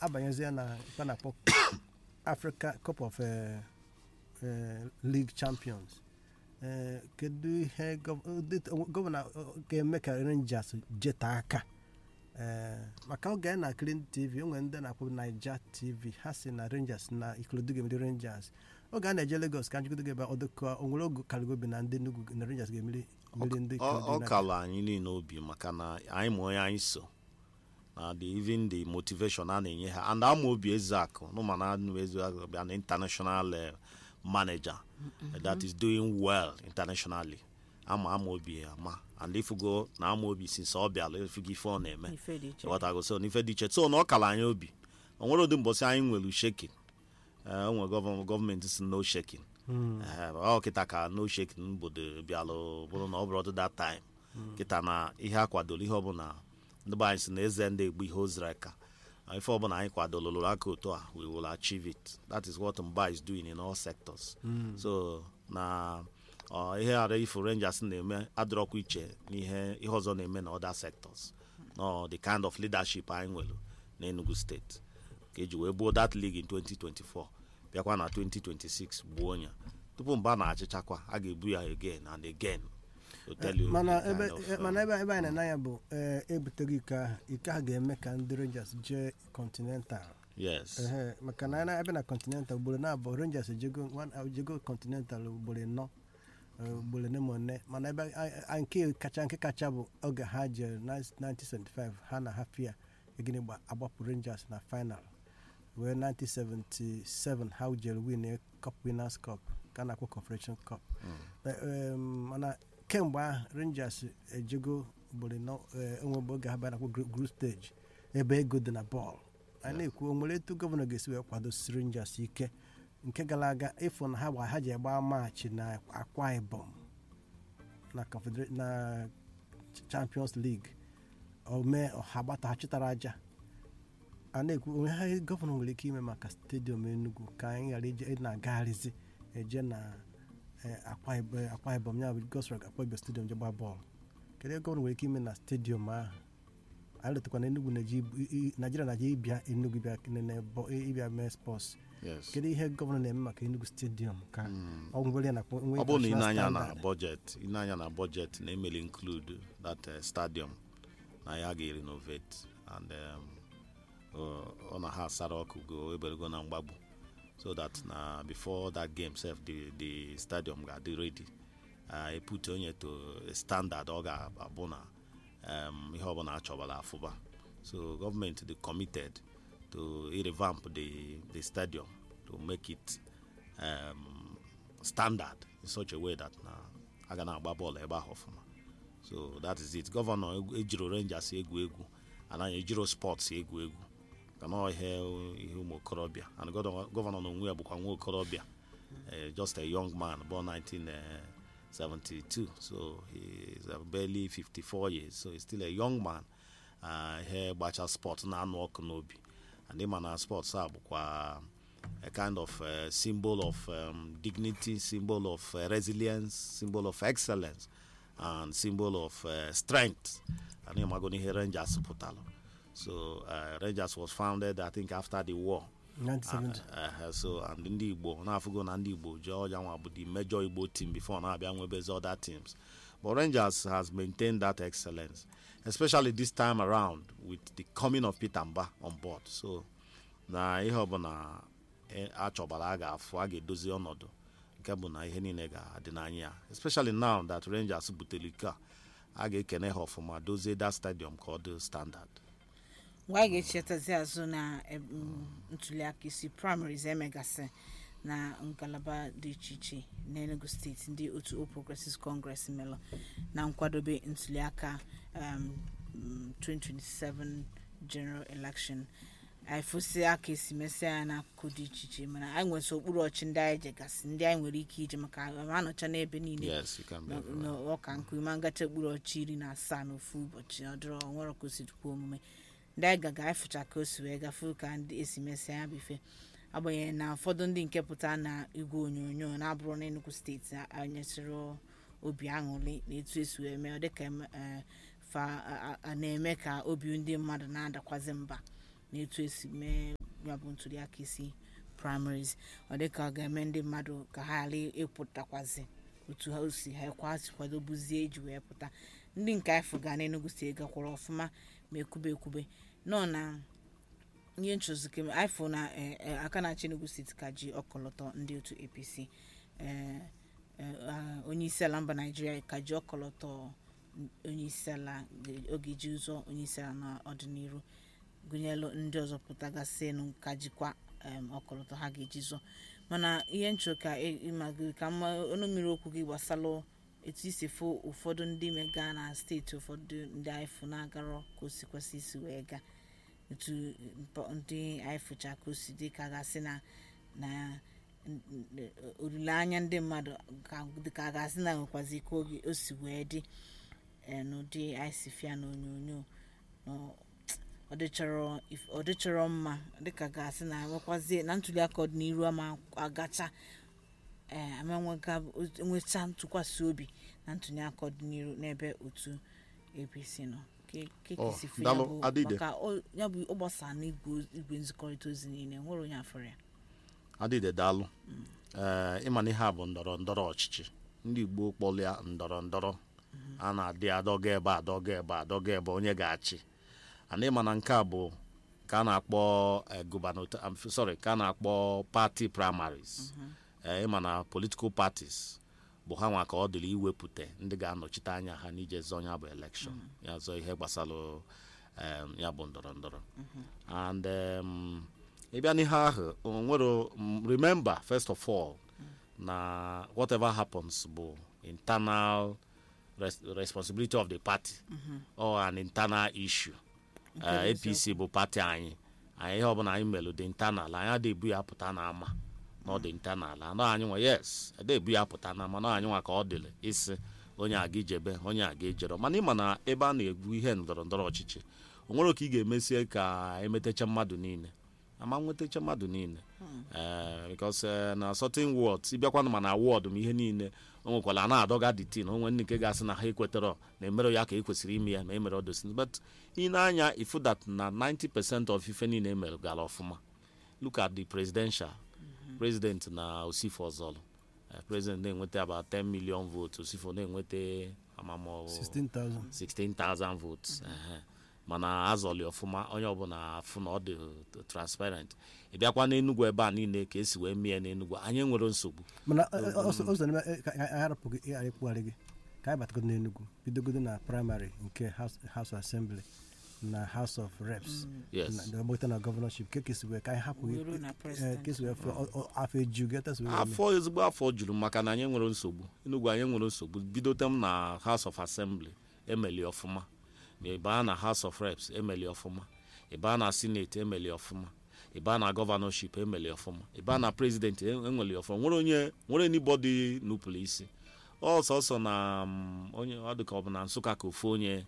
abanyezie na ife a na-akpọ africa cup of eh, eh, league champions Eh, kedu ihe gov- ụdị- gọvanọ ọ, ga-eme ka rangers jeta aka Eh, maka oge anyị na clean tv o nwere ndị na-akpọ naija tv ha si na rangers na ikolodu ga-emeri rangers oge a na-eje lagos ka njikọta ebe ọdụkọ onwere oge karigobi na ndị Enugu na rangers ga-emeri mmeri ndị ọ Ikorodu ọ United. kala anyị niile obi maka na anyị ma onye anyị so na the even the motivation a na-enye ha and ama obi ezeakụ nụmana anụ ezeakụ bịa na international eh, manager that is doing well internationally ama ama obi ya ama and ifugo na ama obi since ọ bịala ifugo ife ọ na-eme ife dị iche ghọtago so n'ife dị iche so na ọ kala anyị obi o nwere ụdị mbọsị anyị nwere shekin o nwere gọvanọ gọọmenti si no shekin ọ kịta ka no shekin bodo bịalụ bụrụ na ọ bụrụ ọdụ that time kịta na ihe a kwadoro ihe ọbụla ndị be anyị si na eze ndị egbu ihe oziri aka Uh, ife ọbụla anyị kwadoro lụrụ aka otu a we will achieve it that is what mba is doing in all sectors so na ọ, ihe ghara ifo rangers na-eme adịrọkwa iche n'ihe ihe ọzọ na-eme na other sectors no the kind of leadership anyị nwere na enugu steeti ka eji wee gbuo that league in 2024 bịakwa na 2026 gbuo ya tupu mba na-achịchakwa a ga-ebu ya again and again to tell you mana the ebe kind of, eh, uh, mana ebe ebe anyị na-anya bụ eh, ebuteghị ike ahụ ike ahụ ga-eme ka ndị rangers jee continental yes Ehe, maka na anyị ebe na continental ugboro na-abụ rangers ejego nwa- ejego continental ugboro ịnọ eh, ugboro ne ma one mana ebe a- a- nke kacha nke kacha bụ oge ha jere na 1975 ha na hafia egini gba agbapụ rangers na final wee 1977 ha jere win cup winners cup ka a na-akpọ confederation cup Eh, em, mana kemgbe ahụ rangers ejego ugboro ịnọ eh, enwebe oge ha bịara na group stage ebe ego dị na bọọlụ anyị na-ekwu o nwere etu gọvanọ ga-esi wee kwadosi rangers ike nke gara aga ịfụ na ha gba ha ji agba maachị na akwa ibom na Confedera- na champions league ome ọha gbata ha chịtara aja a na-ekwu onwe ha gọvanọ nwere ike ime maka stadium enugu ka anyị ghara ije ị na-agagharịzi eje na eh, akwa Ibom- akwa ibom ya bụ gosrog akwa ibom stadium je gbaa bọọlụ kedu ihe gọvanọ nwere ike ime na stadium ahụ anyị letakwa na enugu na-eji ibu- i- i- naijiria na-eji ịbịa enugu bịa nene bọ- ịbịa mee spọs yes kedu ihe gọvanọ na-eme maka enugu stadium ka ọ nwere ya na ọ bụrụ na ị na-anya na budget ị na-anya na budget na emeli include that uh, stadium na ya ga-renovate and um, ọ- ọ na ha asara ọkụ go eberego na mgbagbu so that na before that game sef the, the stadium ga-adị ready uh, epute onye to a standard ọ ga-abụ na um, ihe ọbụla achọbara afụba so gọọmenti dị committed to revamp the, the stadium to make it um, standard in such a way that na a ga na-agba bọọlụ ebe ahụ ọfụma so that is it gọvanọ egwu- ejiro rangers egwu egwu anaghị ejiro sports egwu egwu ka na ihe ihe ụmụ okorobịa and gọvanọ gọvanọ n'onwe ya bụkwa nwa okorobịa eh, just a young man born 1972 so he is uh, barely 54 years so he's still a young man uh, ihe gbacha sport na-anụ ọkụ n'obi and ịma na sports a bụkwa a kind of uh, symbol of um, dignity, symbol of uh, resilience, symbol of excellence, and symbol of uh, strength. And Imagoni here Rangers pụtalụ. So uh, Rangers was founded, I think, after the war. 1970 Uh, so and ndị Igbo na-afụgo na ndị Igbo ji ọja nwa bụ the major Igbo team before na-abịa nwebezi other teams. But Rangers has maintained that excellence, especially this time around with the coming of Peter Mba on board. So na ihe ọbụla e- achọbara a ga-afụ a ga-edozi ọnọdụ nke bụ na ihe niile ga-adị n'anya ya especially now that Rangers butere ike a a ga-ekene ha ọfụma dozie that stadium ka ọ dị standard mgbe anyị ga-echetazi azụ na em, ntuliaka isi primaries emegasị na ngalaba dị iche iche n'enugu steeti ndị otu All Progressives Congress melụ na nkwadobe ntuliaka um, mm, 2027 general election anyị fụsị aka esi mesịa ya n'akụkụ dị iche iche mana anyị nwesị okpuru ọchị ndị anyị jegasị ndị anyị nwere ike ije maka anọcha n'ebe niile yes you can be na- na ọka nkụ ma ngacha okpuru ọchị iri na asaa n'ofu ụbọchị ọ dịrọ nwere ka o si dịkwa omume ndị anyị gaga ịfụcha ka o si wee gafe ka ndị esi mesịa ya bụ ife agbanyeghị na ụfọdụ ndị nke pụta na igwe onyonyo na-abụrụ na Enugu steeti anyesịrị obi aṅụrị na etu esi wee mee ọ dịka em- eh, fa a- a- a na-eme ka obi ndị mmadụ na-adakwazi mba na etu esi mee ya bụ ntuliaka isi primaries ọ dịka ọ ga-eme ndị mmadụ ka ha ghara ịpụtakwazi otu ha si ha kwasị kwadobuzie iji wee pụta ndị nke afọ ga n'Enugu steeti gakwara ọfụma ma ekwube ekwube nọ na ihe nchọzike ifo na eh, eh, aka na-achị Enugu steeti ka ji ọkọlọtọ ndị otu APC eh, eh, ah, onye isi ala mba naijiria ka ji ọkọlọtọ onye isi ala oge ji ụzọ onye isi ala n'ọdịnihu gụnyelu ndị ọzọ pụtagasịnụ ka jikwa em, ọkọlọtọ ha ga-eji zọ mana ihe nchọ ka ị- ịmagoro ka mma ọnụ mmiri okwu gị gbasalụ etu isi fụ ụfọdụ ndị mega na steeti ụfọdụ ndị aịfụ na-agarọ ka o si kwesị isi wee gaa etu mpa- ndị aịfụcha ka o si dị ka gasị na na n- n- olileanya ndị mmadụ ka dịka a ga-asị na nwekwazi ike oge o si wee dị eh, n'ụdị anyị si fịa n'onyonyo nọ- ọ dịchọrọ if- ọ dịchọrọ mma dịka ga-asị na nwekwazie na ntuliaka ọdịnihu ama agacha ee amenwega enwecha ntụkwasị obi na ntuliaka ọdịnihu n'ebe otu apc nọ Ke- ke ka Oh, isi fụ ya daalụ, bụ- Adịde. maka ọ- ya bụ ọ gbasara n'igwe igwe nzikọrịta ozi niile nwere onye afọrọ ya adịde daalụ ee ịma na ihe a bụ ndọrọ ndọrọ ọchịchị ndị igbo kpọrọ ya ndọrọ ndọrọ a na-adị adọga ebe adọga ebe adọga ebe onye ga-achị ana ịma na nke a bụ ka a na-akpọ eh, gubernator I'm sorry ka a na-akpọ party primaries ee ịma na political parties bụ ha nwa ka ọ dịrị iwepụta ndị ga-anọchite anya ha n'ije zọọ ya bụ elekshọn ya zọọ ihe gbasara em, ya bụ ndọrọ ndọrọ and um, ịbịa n'ihe ahụ o nwere mm, remember first of all na whatever happens bụ internal res responsibility of the party or an internal issue uh, apc bụ pati anyị anyị ihe ọbụla anyị melụ dị internal anyị adị ebu ya pụta n'ama na ọ dị internal anọ anyị nwa yes ede ebu ya pụta n'ama na anyị nwa ka ọ dịrị isi onye aga ijebe onye aga ejero mana ịma na ebe a na-egbu ihe ndọrọ ndọrọ ọchịchị o nwere ka ị ga-emesie ka emetacha mmadụ niile ama nwetacha mmadụ niile ee because eh, na certain words ịbịakwanụ ma na awọd ma ihe niile o nwekwara a na-adọga the tin onwe ndị nke ga-asị na ha ekwetara na emere ya ka e kwesịrị ime ya ma emere odosin but ị na-anya ifu that na 90 percent of ife niile emere gara ọfụma look at the presidential president na osifo ọzọlụ Eh, president na-enweta about 10 million votes osifo na-enweta amamọ 16,000 16,000 votes ehe. mana azọli ọfụma onye ọbụla afụ na ọ dị transparent ị bịakwa n'enugwu ebe a niile ka esi wee mee n'enugwu anyị nwere nsogbu mana ụzọ n'ime eh, ka anyị arapụghị ịghara ịkpụgharị gị ka anyị batagodo n'enugwu bidogodo na praịmarị nke House House of Assembly na House of Reps yes na gbata na gọvanọship ke kesi wee ka anyị hapụ Wee ruo na president. kesi wee fụ ọ- ọ- afọ eju geta wee mee. afọ ezigbo afọ juru maka na anyị nwere nsogbu enugwu anyị nwere nsogbu bidote m na house of assembly emeli ọfụma ma ị baa na house of reps emeli ọfụma ị baa na senate emeli ọfụma ị baa na gọvanọship emeli ọfụma ị baa na president enweli ọfụma nwere onye nwere anybody nupụrụ isi ọsọsọ na mm, onye ọ dịka ọ bụ na nsụka ka ofu onye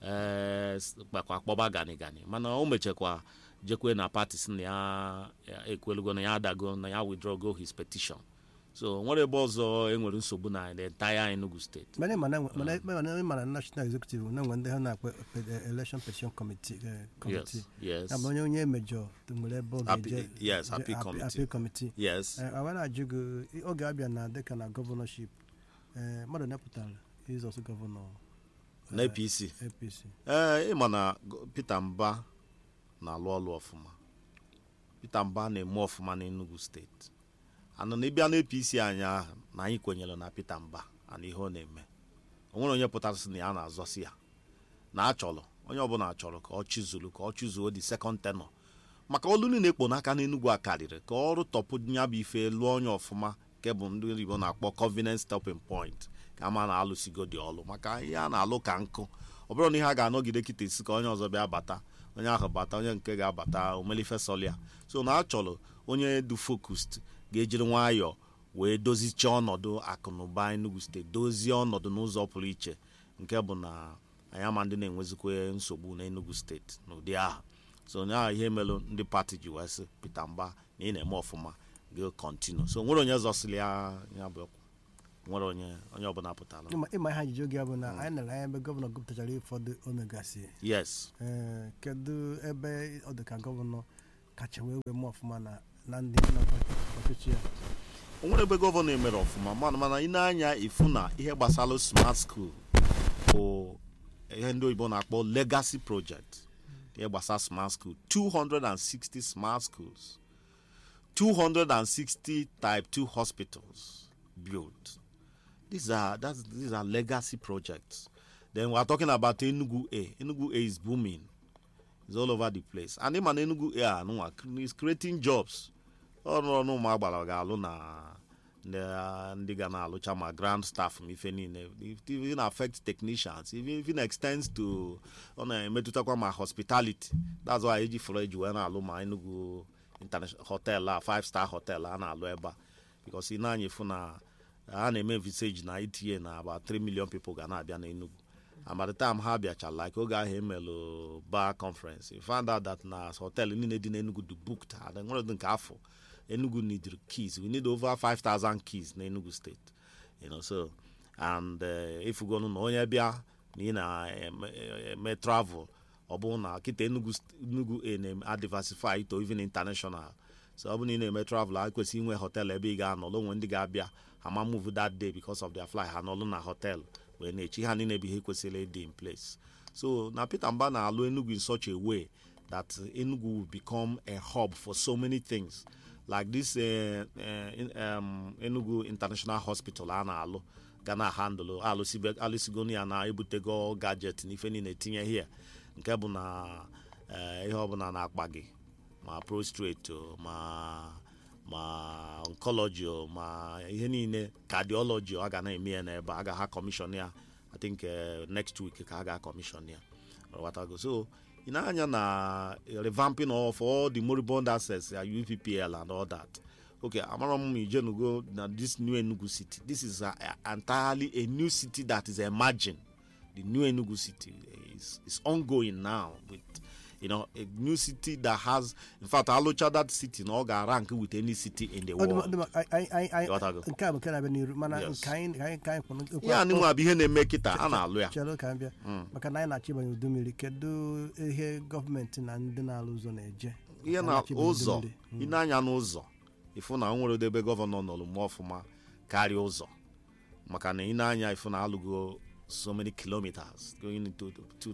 ee kpakwa kpọba gani gani mana o mechakwa jekwe na pati si na ya ya ekwelugo na ya adago na ya withdraw his petition so nwere ebe ọzọ enwere nsogbu na the entire Enugu steeti mana ịma na enwe- mana mana ịma na national executive na-enwe ndị ha na-akpọ eh, election petition committee eh, committee yes yes ya bụ onye onye emejọ nwere ebe ọ Appe- ga-eje yes, je- appeal appe- committee. appeal committee yes Eh, awa na-ajụ gị oge abịa na dịka na gọvanọship eh, mmadụ nepụtara izọs gọvanọ na apc apc ee ịma na go- peter mba na-alụ ọlụ ọfụma peter mba na-eme ọfụma n'enugu steeti anụ na ịbịa na apc anyị ahụ na anyị kwenyere na peter mba ana ihe ọ na-eme o nwere onye pụtara sị na ya na-azọsi ya na achọrọ onye ọbụla chọrọ ka ọ chụzuru ka ọ chụzuo the second tenor maka olu niile ekpo n'aka n'enugwu a karịrị ka ọrụ tọpụ ya bụ ife lụọ onye ọfụma nke bụ ndị oyibo na-akpọ covenant stopping point ka ama na-alụsigo dị ọlụ maka ihe a na-alụ ka nkụ ọ bụrụ na ihe a ga-anọgide kịta isi ka onye ọzọ bịa bata onye ahụ bata onye nke ga-abata omelife solia so na achọrọ onye dị focused ga-ejiri nwayọọ wee dozichie ọnọdụ akụnụba enugu steeti dozie ọnọdụ n'ụzọ pụrụ iche nke bụ na anyị ama ndị na-enwezikwa nsogbu n'enugu steeti n'ụdị ahụ so na ihe melụ ndị pati ji wee sị peter mba na ị na-eme ọfụma gị kontinu so nwere onye zọsịrị ya ya bụ okwu nwere onye onye ọbụla pụtara ịma ịma ihe ajụjụ gị bụ na anyị nere anya ebe gọvanọ gụpụtachara ụfọdụ omegasị yes ee kedu ebe ọ dị ka gọvanọ kacha wee wee mee ọfụma na na ndị nọ ọchịchị ya o nwere ebe gọvanọ emere ọfụma mana mana ị na-anya ifu na ihe gbasara smart school bụ ihe ndị oyibo na-akpọ legacy project ihe gbasara smart school 260 smart schools 260 type 2 hospitals built these are that's these are legacy projects then we are talking about enugu a enugu a is booming it's all over the place and ịma na enugu a anụnwa is creating jobs ọrụ ọrụ ụmụ agbara ga-alụ na ndị- ndị ga na-alụcha ma ground staff ma ife niile It even affect technicians even even extends to ọ na-emetụtakwa ma hospitality that's why eji fọrọ eji wee na-alụ ma enugu international hotel a five star hotel a na-alụ ebe a because ị na-anya efu na a na-eme visage na itinye na about 3 million people ga na-abịa na enugu and by the time ha bịachara like oge ahụ emelụ bar conference we found out that na hotel niile dị n'enugu dị booked and nwere dị nke afọ enugu need keys we need over 5000 keys na enugu state you know so and uh, ifugonu na onye bịa na ị na-eme travel ọ bụrụ na kịta enugu st- enugu a na-adiversify to even international so ọ bụrụ na ị na-eme travel a kwesịrị inwe hotel ebe ị ga-anọ onwe ndị ga-abịa ha ma move that day because of their fly ha nọlụ na hotel wee na-echi ha niile bụ ihe kwesịrị ịdị in place so na peter mba na-alụ enugu in such a way that enugu will become a hub for so many things like this uh, uh, in, um, enugu international hospital a na-alụ ga na handụlụ alụsibe- alụsigonu ya na ebutego gadget na ife niile tinye here nke bụ na eh, ihe ọbụla na-akpa gị ma prostrate o, ma ma oncology o, ma ihe niile cardiology ọ ga na-eme ya n'ebe a ga ha commission ya i think eh, next week ka a ga commission ya Ghọtago? so ị na-anya na revamping of all the moribund assets ya UPPL and all that okay amara m ijenugo na this new enugu city this is a, a, entirely a new city that is emerging the new enugu city is, is ongoing now with you know a new city that has in fact alụcha that city na ọ ga-rank with any city in the Ọ dị ma- world dị ma- anyị- anyị- anyị- Ghọtago? nke a bụ nke na-abịa n'iru mana Yes. nke anyị ka anyị ka anyị kwụrụ okwu- ihe a nịnwa bụ ihe na-eme kịta a na-alụ ya chere ka anyị bịa maka na anyị na-achọ ịbanye udu mmiri kedu ihe gọọmenti na ndị na-alụ ụzọ na-eje ihe Anyị na na-achọ ịbanye udu ụzọ mmiri. ị na-anya n'ụzọ ịfụ na o nwere ebe gọvanọ nọrụ mụọ ọfụma karịa ụzọ maka na ị na-anya ịfụ na alụgo so many kilometers going into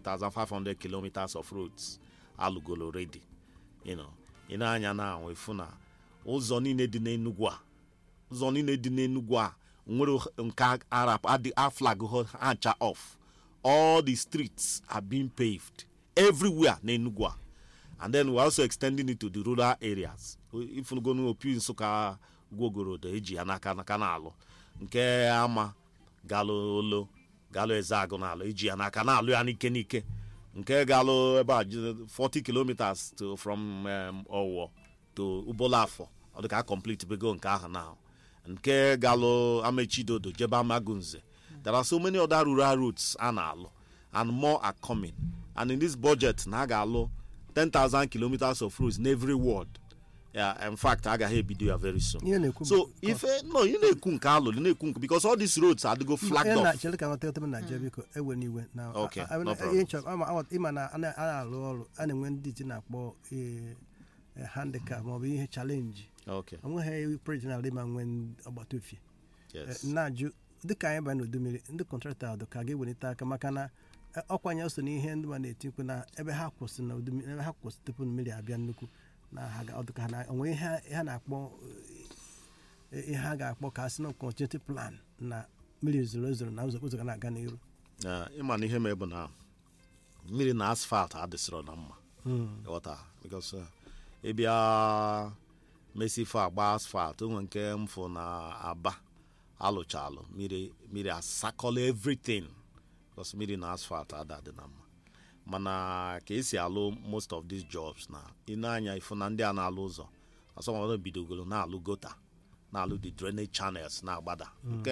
2500 kilometers of roads alụgolo already you know ị na-anya na ahụ ịfụ na ụzọ niile dị n'enugwu a ụzọ niile dị n'enugwu a nwere nke arab adị aflag ha ncha off all the streets are being paved everywhere n'enugwu a and then we're also extending it to the rural areas ifụnugonu opi nsụka gwogorodo eji ya n'aka n'aka na-alụ nke ama galụ olo galụ ezeagụ na-alụ eji ya n'aka na-alụ ya n'ike n'ike nke galụ ebe a ji- 40 kilometers to from um, owo to ubolafọ ọ dị ka a complete bego nke ahụ na nke galụ amechidodo jebe amagunze there are so many other rural routes a na-alụ and more are coming and in this budget na a ga-alụ 10,000 kilometers of roads in every ward yeah, in fact agaghị ebido ya very soon ihe na-ekwu so bụ- ife no ị na-ekwu nke alụrụ na-ekwu nke because all these roads adịgo flagged Ihe na- off chere ka nweta otem na je biko ewe n'iwe na Okay, a- a- no a- problem. ihe nchọ- ama- ama- ịma na a na- a na-alụ ọrụ a na-enwe ndị iti na-akpọ eh, eh, handicap maọbụ ihe chalenji okay onweghị projekti na-alụ ịma nwee ọgbata ofie yes na-ajụ dịka anyị banye n'udu mmiri ndị kọntraktọ ahụ ka ga-ewelite aka maka na eh, ọkwanye so na ihe ndị ma na-eti mkpu na ebe ha kwụsị na udu mmiri ebe ha kwụsị tupu mmiri abịa nnukwu na ha ga- ọ dị ka ha na- onwe ihe ha- ha na-akpọ eh, ihe ha ga-akpọ ka a sị na continuity plan na mmiri zoro ezoro na ụzọ ụzọ ga na-aga n'iru Eh, ịma na ihe mee bụ na mmiri na asfalt adịsịrọ na mma ghọta because eh, ịbịa mesifo agba asfalt onwe nke mfụ na aba alụchalụ mmiri mmiri asakọla everything because mmiri na asfalt ada dị na mma mana ka esi alụ most of these jobs na ị na-anya ifu na ndị a na-alụ ụzọ asọmọdụ bidogolo na-alụ gota na-alụ the drainage channels na-agbada nke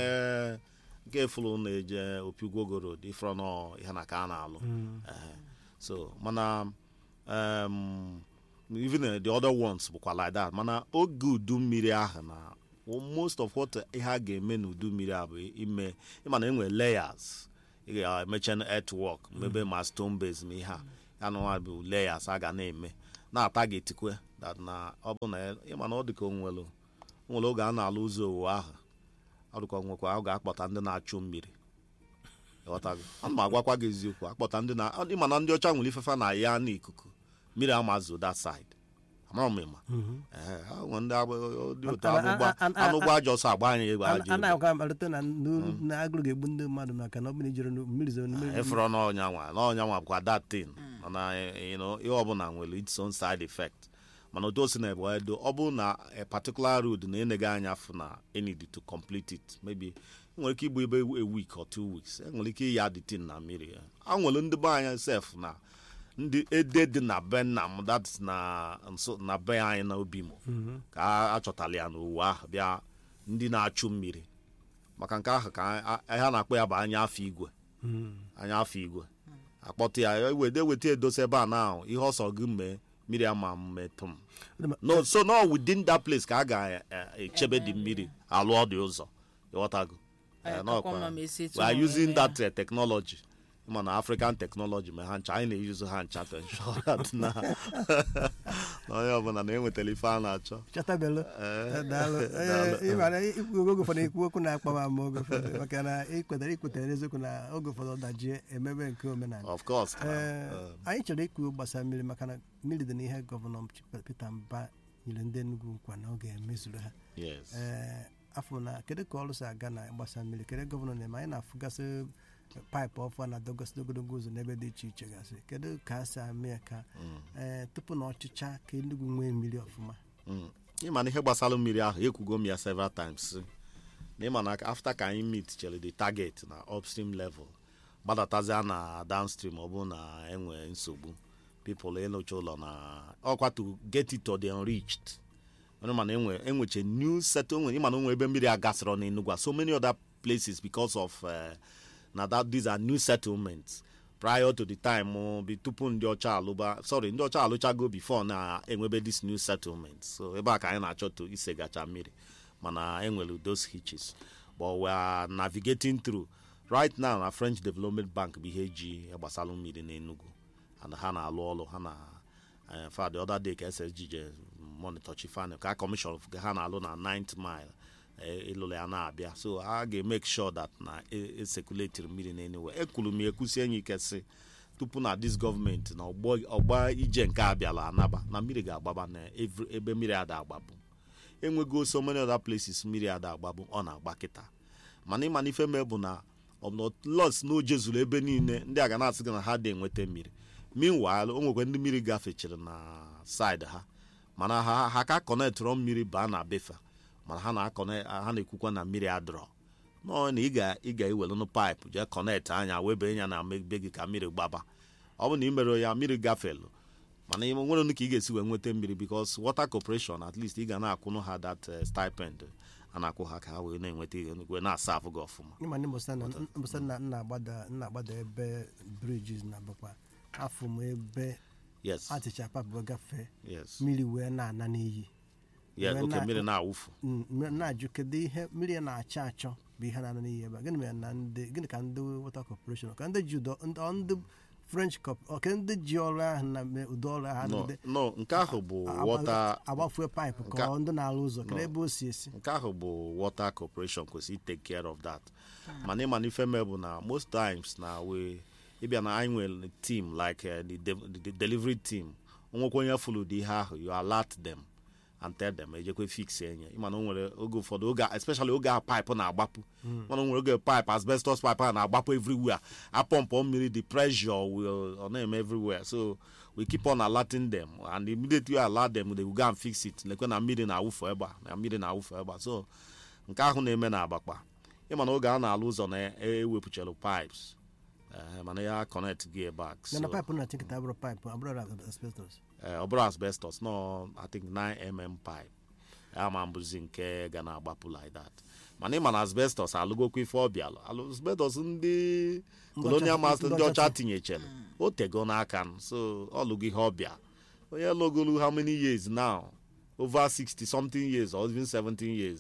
nke fụlụ na-eje opigwogoro dị frọnọ ihe na ka a na-alụ Ehe. so mana um, even uh, the other ones bụkwa like that mana oge udu mmiri ahụ na well, most of what ihe a ga-eme n'udu mmiri a bụ ime ịma na enwere layers ị ga-emecha earthwork mebe ma stone base ma ihe a anụnwa bụ layers a ga na-eme na-atagetikwe that na ọ bụ na ịma na ọ dịka onwere nwere oge a na-alụ ụzọ owu ahụ ọ dịka nwekwa a ga-akpọta ndị na-achụ mmiri ịghọtago ana m agwakwa gị eziokwu akpọta ndị na ịma na ndị ọcha nwere ifefe na ya n'ikuku mmiri amazo that side amara m ịma Ee, ha nwe ndị agba- dị otu Ana- anụgba ana- ana- anụgba ajọ ọsọ agba anyị egbe a ajọ egbe na-agwa malite na n'uru- na agụrụ ga-egbu ndị mmadụ maka na ọ bụrụ ijere mmiri zoro mmiri efere n'ọnyanwa n'ọnyanwa bụkwa that thing mana you know, ihe ọbụla nwere its own side effect mana otu o si na ebe edo ọ bụrụ na a particular road na enega anya fụ na enid to complete it maybe nwere ike igbu ebe a week or two weeks enwere ike iyi adịtin na mmiri ya a nwere ndị be anya sef na ndị ede dị na be nna m that is na nso na be anyị na obi m ka a achọtala ya n'ụwa ahụ bịa ndị na-achụ mmiri maka nke ahụ ka a- a- ha na-akpọ ya bụ anya afọ igwe anya afọ igwe akpọta ya ewede eweta edosa ebe a na ahụ ihe ọsọ gị mee mmiri ama mmetụ m no so no within that place ka a ga-echebe dị mmiri alụ ọdị ụzọ ịghọtago Anyị Eh, akakwa n'ọkwa- mma ma esi etu we are ma using eme that uh, technology ma na african technology ma ha ncha anyị na-eyuzu ha ncha to ensure that na na onye ọbụla na-enwetara ife a na-achọ chatabelu Eh, daalụ daalụ. Ee, ị mara ikwu oge ụfọdụ ikwu okwu na-akpa m ama oge ụfọdụ maka na ikwetara ikwetara eziokwu na oge ụfọdụ ọdajie emebe nke omenala of course Ee, uh, anyị chọrọ ikwu gbasara mmiri maka na mmiri dị n'ihe gọvanọ Peter Mba nyere ndị Enugu nkwa na ọ ga-emezuru ha yes ee afọ na kedu ka ọrụ si aga na gbasa mmiri kedu gọvanọ na-eme anyị na-afụgasị paịpụ ọfụ a na-adọgasị ogologo ụzọ n'ebe dị iche iche gasị kedu ka a si ame ya ka ee tupu na ọchịcha ka Enugu nwee mmiri ọfụma Mm. ịma na ihe gbasara mmiri ahụ ekwugo m ya several times sị, na ịma na after ka anyị meet chere the target na upstream level gbadatazie na downstream ọ bụrụ na enwe nsogbu people ịlụcha ụlọ na ọkwa to get it to the enriched onye ma na enwe enweche new set onwe ịma na onwe ebe mmiri a gasịrọ n'Enugu a so many other places because of uh, na that these are new settlements prior to the time uh, bi tupu ndị ọcha alụba sorry ndị ọcha alụchago before na-enwebe this new settlement so ebe a ka anyị na-achọ to isegacha mmiri mana enwere those hitches but we are navigating through right now na french development bank bụ ihe ji gbasara mmiri n'enugu and ha na-alụ ọrụ ha na eh, fa the other day ka ssg je monitor chifane ka commission ha na-alụ na 9th mile eh, ịlụrụ ya na-abịa so a ga-emake sure that na e- esekuletiri mmiri n'enuwe ekwuru m ekwusi enyi ike sị tupu na dis gọọmenti na ọgbọ ọgba ije nke a bịala anaba na mmiri ga-agbaba na every- ebe mmiri ada agbapụ enwego so many other places mmiri ada agbabụ ọ na-agba kịta mana ịma na ife mee bụ na los na oje zuru ebe niile ndị a ga na-asị gị na ha dị enweta mmiri meanwhile o nwekwa ndị mmiri gafechiri na side ha mana ha ha ka kọnetụrọ mmiri baa na befa mana ha na-akọne ha na-ekwukwa na mmiri adọrọ nọọ na ị ga- ị ga-ewelụnụ paịpụ jee kọnetị anya webe ya na be gị ka mmiri gbaba ọ bụ na ị mere ya mmiri gafelu mana ị nwere nụ ka ị ga-esi wee nweta mmiri because water corporation at least ị ga na-akwụnụ ha that eh, stipend a na-akwụ ha ka ha wee na-enweta ihe wee na-asa afụ gị ọfụma ịma ndị mbọsa na na-agbada na-agbada ebe bridges na bụkwa afọ m ebe yes atịcha papụ gafee yes mmiri wee na-ana n'iyi yes wee oke na- mmiri na-awụfu Mm, m- na-ajụ kedu ihe mmiri a na-achọ achọ bụ ihe na-ana n'iyi ebe a gịnị mere na ndị gịnị ka ndị water corporation ka ndị ji ụdọ ndị ọ ndị french cop ọ ka ndị ji ọrụ ahụ na me- ụdọ ọrụ ahụ no adịgide no nke ahụ bụ agba- water agbafue paịpụ ka Nke- ọ ndị na-arụ ụzọ kedu No. ebe o si esi nke ahụ bụ water corporation kwesịrị take care of that mana ịma na ife mee bụ na most times na we ịbịa na anyị nwere team like uh, the, de- the delivery team onwekwa onye fụrụ dị ihe ahụ you alert them and tell them ejekwe fix enye ịma na o nwere oge ụfọdụ oge a- especially oge a pipe na-agbapụ mana o nwere oge pipe asbestos pipe a na-agbapụ everywhere apọmpọ mmiri the pressure will ọ na-eme everywhere so we keep on alerting them and immediately we alert them they will go and fix it lekwe na mmiri na-awụfu ebe a na mmiri na-awụfu ebe a so nke ahụ na-eme na agbakpa ịma na oge a na-alụ ụzọ na-ewepụchara pipes eh, mana ya connect gị back na na so paịpụ na-achịkọta abụrụ paịpụ abụrụ asbestos eh, ọ bụrụ asbestos no i think 9mm pipe ya ma mbụzi nke ga na-agbapụ like that mana ịma na asbestos alụgokwa ife ọbịa alụ asbestos ndị colonial master ndị ọcha tinyechere o tego n'aka m so ọ lụgo ihe ọbịa onye lụgolu how many years now over 60 something years or even 17 years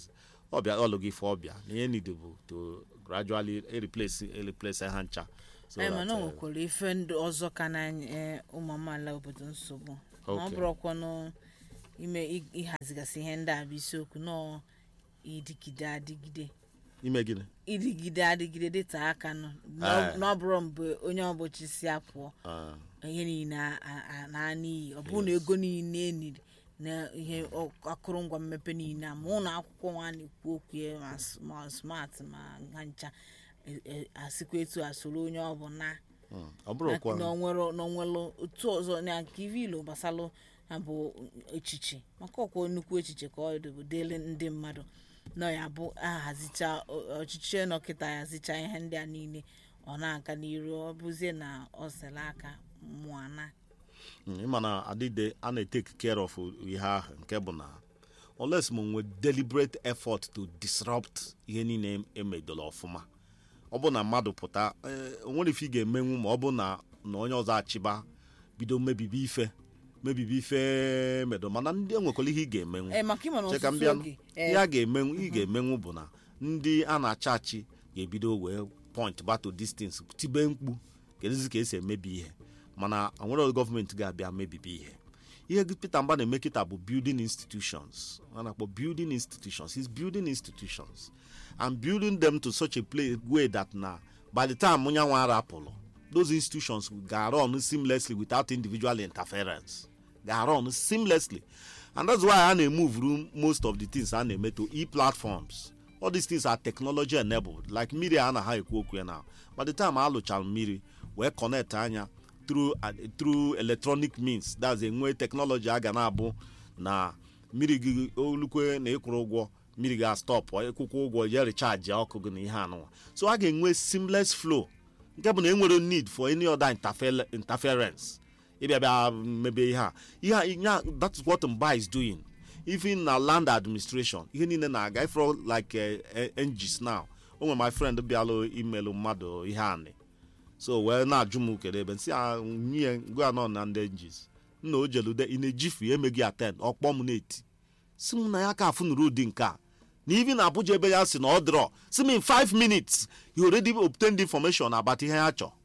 ọbịa ọlụghị ife ọbịa na ihe niile bụ to gradually replace replace ha ncha so anyị that, mana o eh, nwekwara ife ndụ ọzọ ka na eh, ụmụ amaala obodo nsogbu ma ọ Okay. bụrụkwanụ ime ị- ịhazigasị ihe ndị a bụ isiokwu nọọ ịdịgide adịgide ime gịnị ịdịgide adịgide dịta aka nọ Ah. na ọ bụrụ mgbe onye ọbụchi si apụọ Ah, ihe niile a- a- a- na n'iyi ọ bụrụ na ego niile eniri na ihe ọ- akụrụngwa mmepe niile a ma ụlọ akwụkwọ nwa na-ekwu okwu ya ma s- ma smart ma ha ncha e- e- asịkwa etu a soro onye ọ bụ na mm. ọ bụrụkwa n'onwere otu ọzọ na nke ive ilo gbasalụ ya bụ echiche maka ọkwa nnukwu echiche ka ọ dị dịrị ndị mmadụ nọ ya bụ ahazicha ọ- ọchịchị nọkịta ya zicha ihe ndị a niile ọ na-aga n'iru ọ bụzie na ọ sele aka mụọ na Mm, ịma na adịde a na-etake care of ihe ahụ nke bụ na unless m nwee deliberate effort to disrupt ihe niile emedoro ọfụma ọ bụ na mmadụ pụta eh, o nwere ife ị ga-emenwu ma ọ bụ na na onye ọzọ achịba bido mebibi ife mebibi ife medo mana ndị enwekwara ihe ị ga-emenwu ee maka ịma na Che ka m ọtụtụ bịanụ. oge ihe a ga-emenwu ị ga-emenwu bụ na ndị a na-achị achị ga-ebido wee point bato distance tibe mkpu kedụzi ka esi emebi ihe mana onwere gọọmenti ga-abịa mebibi ihe ihe gị Peter Mba na-eme kịta bụ building institutions a na-akpọ building institutions is building institutions and building them to such a place way that na by the time nyanwa arapụlụ those institutions ga-run seamlessly without individual interference ga-run seamlessly and that's why a na-emove ru most of the things a na-eme to e-platforms all these things are technology enabled like mmiri a na ha ekwu okwu ya na by the time a lụchara mmiri wee connect anya through uh, through electronic means that's enwe technology a ga na-abụ na mmiri gị olukwe na ịkwụrụ ụgwọ mmiri ga stop ịkwụkwọ ụgwọ je recharge ọkụ gị na ihe anụnwa so a ga-enwe seamless flow nke bụ na enwere need for any other interfere- interference ịbịa bịa mebe ihe a ihe a ihe a that is what mba is doing even na land administration ihe niile na-aga ifro like uh, ngis now o nwere my friend bịalụ imelụ mmadụ ihe anị so wee na-ajụ m kedu ebe nsị a nye gwa nọ na ndị ngis nna o jelude ị na-ejifu ya emeghị aten ọkpọ m na-eti si m na ya ka afụnụrụ ụdị nke a na even abuja ebe ya si na ọ dịrọ si m in 5 minutes you already obtained information about ihe ya chọ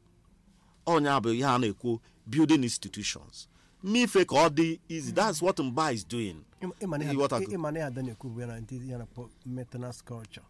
ọnya bụ ihe a na-ekwu building institutions mmefe ka ọ dị easy that's what mba is doing Ihe what I- ịma na ya ada na-ekwu bụ ya na ndị ya na maintenance culture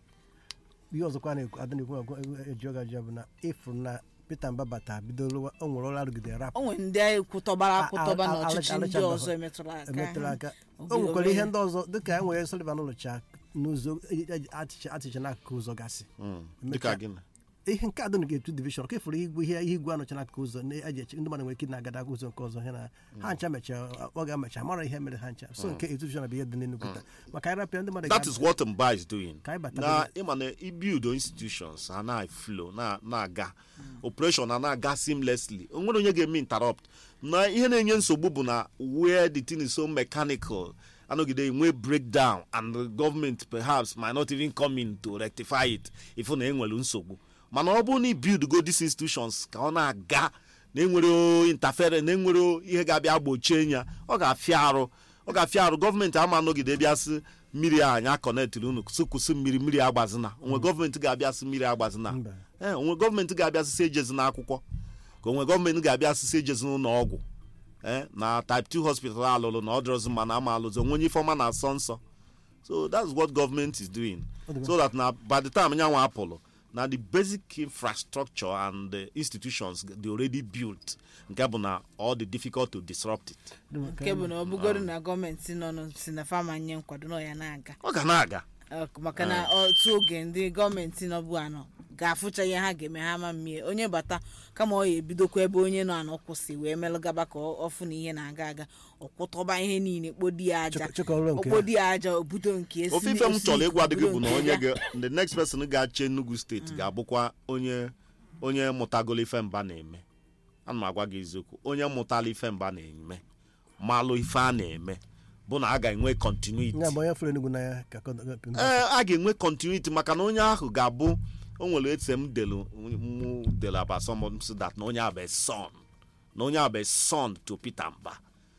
ihe ọzọkwa na-ekwu ada na-ekwu eji ọga ji bụ na ịfụ na Peter Mba bata bidoro o nwere ọrụ arụgide rapụ o nwere ndị kwụtọbara akwụtọba A- a- n'ọchịchị ndị alụchabeghị. ọzọ emetụla aka emetụrụ aka Oge- o nwekwara ihe oge- ndị ọzọ dịka e nwere Sullivan ụlọcha n'ụzọ achịcha achịcha n'akụkụ ụzọ gasị Mm, dịka gịnị ihe nke adịnụ ga-etu divishọn ka efuru igwe ihe ihe igwe anọcha n'akụkụ ụzọ na-eji eche ndị mmadụ nwere ike na-agada aka ụzọ nke ọzọ ha na ha ncha mechaa ọ ga-amecha mara ihe mere ha ncha so nke etu divishọn bụ ihe dị n'Enugu taa maka anyị rapịa ndị mmadụ that ga- is what mba is doing Ka anyị bata na n'ime- ịma na ibuild institutions ha na flow na na-aga operation ha na-aga seamlessly o nwere onye ga-eme interrupt na ihe na-enye nsogbu bụ na where the thing is so mechanical anọgide enwe breakdown and the government perhaps might not even come in to rectify it if na enwere nsogbu mana ọ bụrụ na ibuild go these institutions ka ọ na-aga na enwere interfere na enwere ihe ga-abịa gbochie ya ọ ga-afịa arụ ọ ga-afịa arụ gọọmenti ama anọgide bịa sị mmiri a anya kọnetịrị unu sị kwụsị mmiri mmiri agbazina onwe gọọmenti ga-abịa sị mmiri agbazina Mba. ee onwe gọọmenti ga-abịa sị ejezina akwụkwọ ka onwe gọọmenti ga-abịa sị ejezina ụlọ ọgwụ ee na type 2 hospital alụlụ na ọ dịrọzi mma na ama alụzi onwe onye ifeọma na asọ nsọ so that's what government is doing so that na by the time nyanwa apụlụ na the basic infrastructure and the institutions they already built nke bụ na all the difficult to disrupt it nke bụ na ọ bụgoro na gọọmenti nọ nọ si na fama nye nkwado na ọ ya na-aga ọ ga na-aga Ọ- maka na otu oge ndị gọọmenti nọbụ anọ ga-afụcha ihe ha ga-eme ha ma mmie onye bata kama ọ ya ebidokwa ebe onye nọ anọ kwụsị wee melụgaba ka ọ- ọfụ na ihe na-aga aga ọkwụtọba ihe niile kpodi ya aja Chịkọ- chịkọrọ nke ya. okpodi ya aja obudo nke esi ofe ife m esi chọrọ ịgwa dị gị obodo bụ na nke onye ya. ga the next person ga-achị Enugu steeti ga-abụkwa onye onye mụtagolo ife mba na-eme ana m agwa gị eziokwu onye mụtala ife mba na-eme malụ ife a na-eme bụ na a ga-enwe continuity ya bụ onye fụrụ Enugu n'anya ka kọ- ee a ga-enwe continuity maka na onye ahụ ga-abụ o nwere etse m delu mụ delu about someone so that na onye abụ a son na onye abụ a son to Peter Mba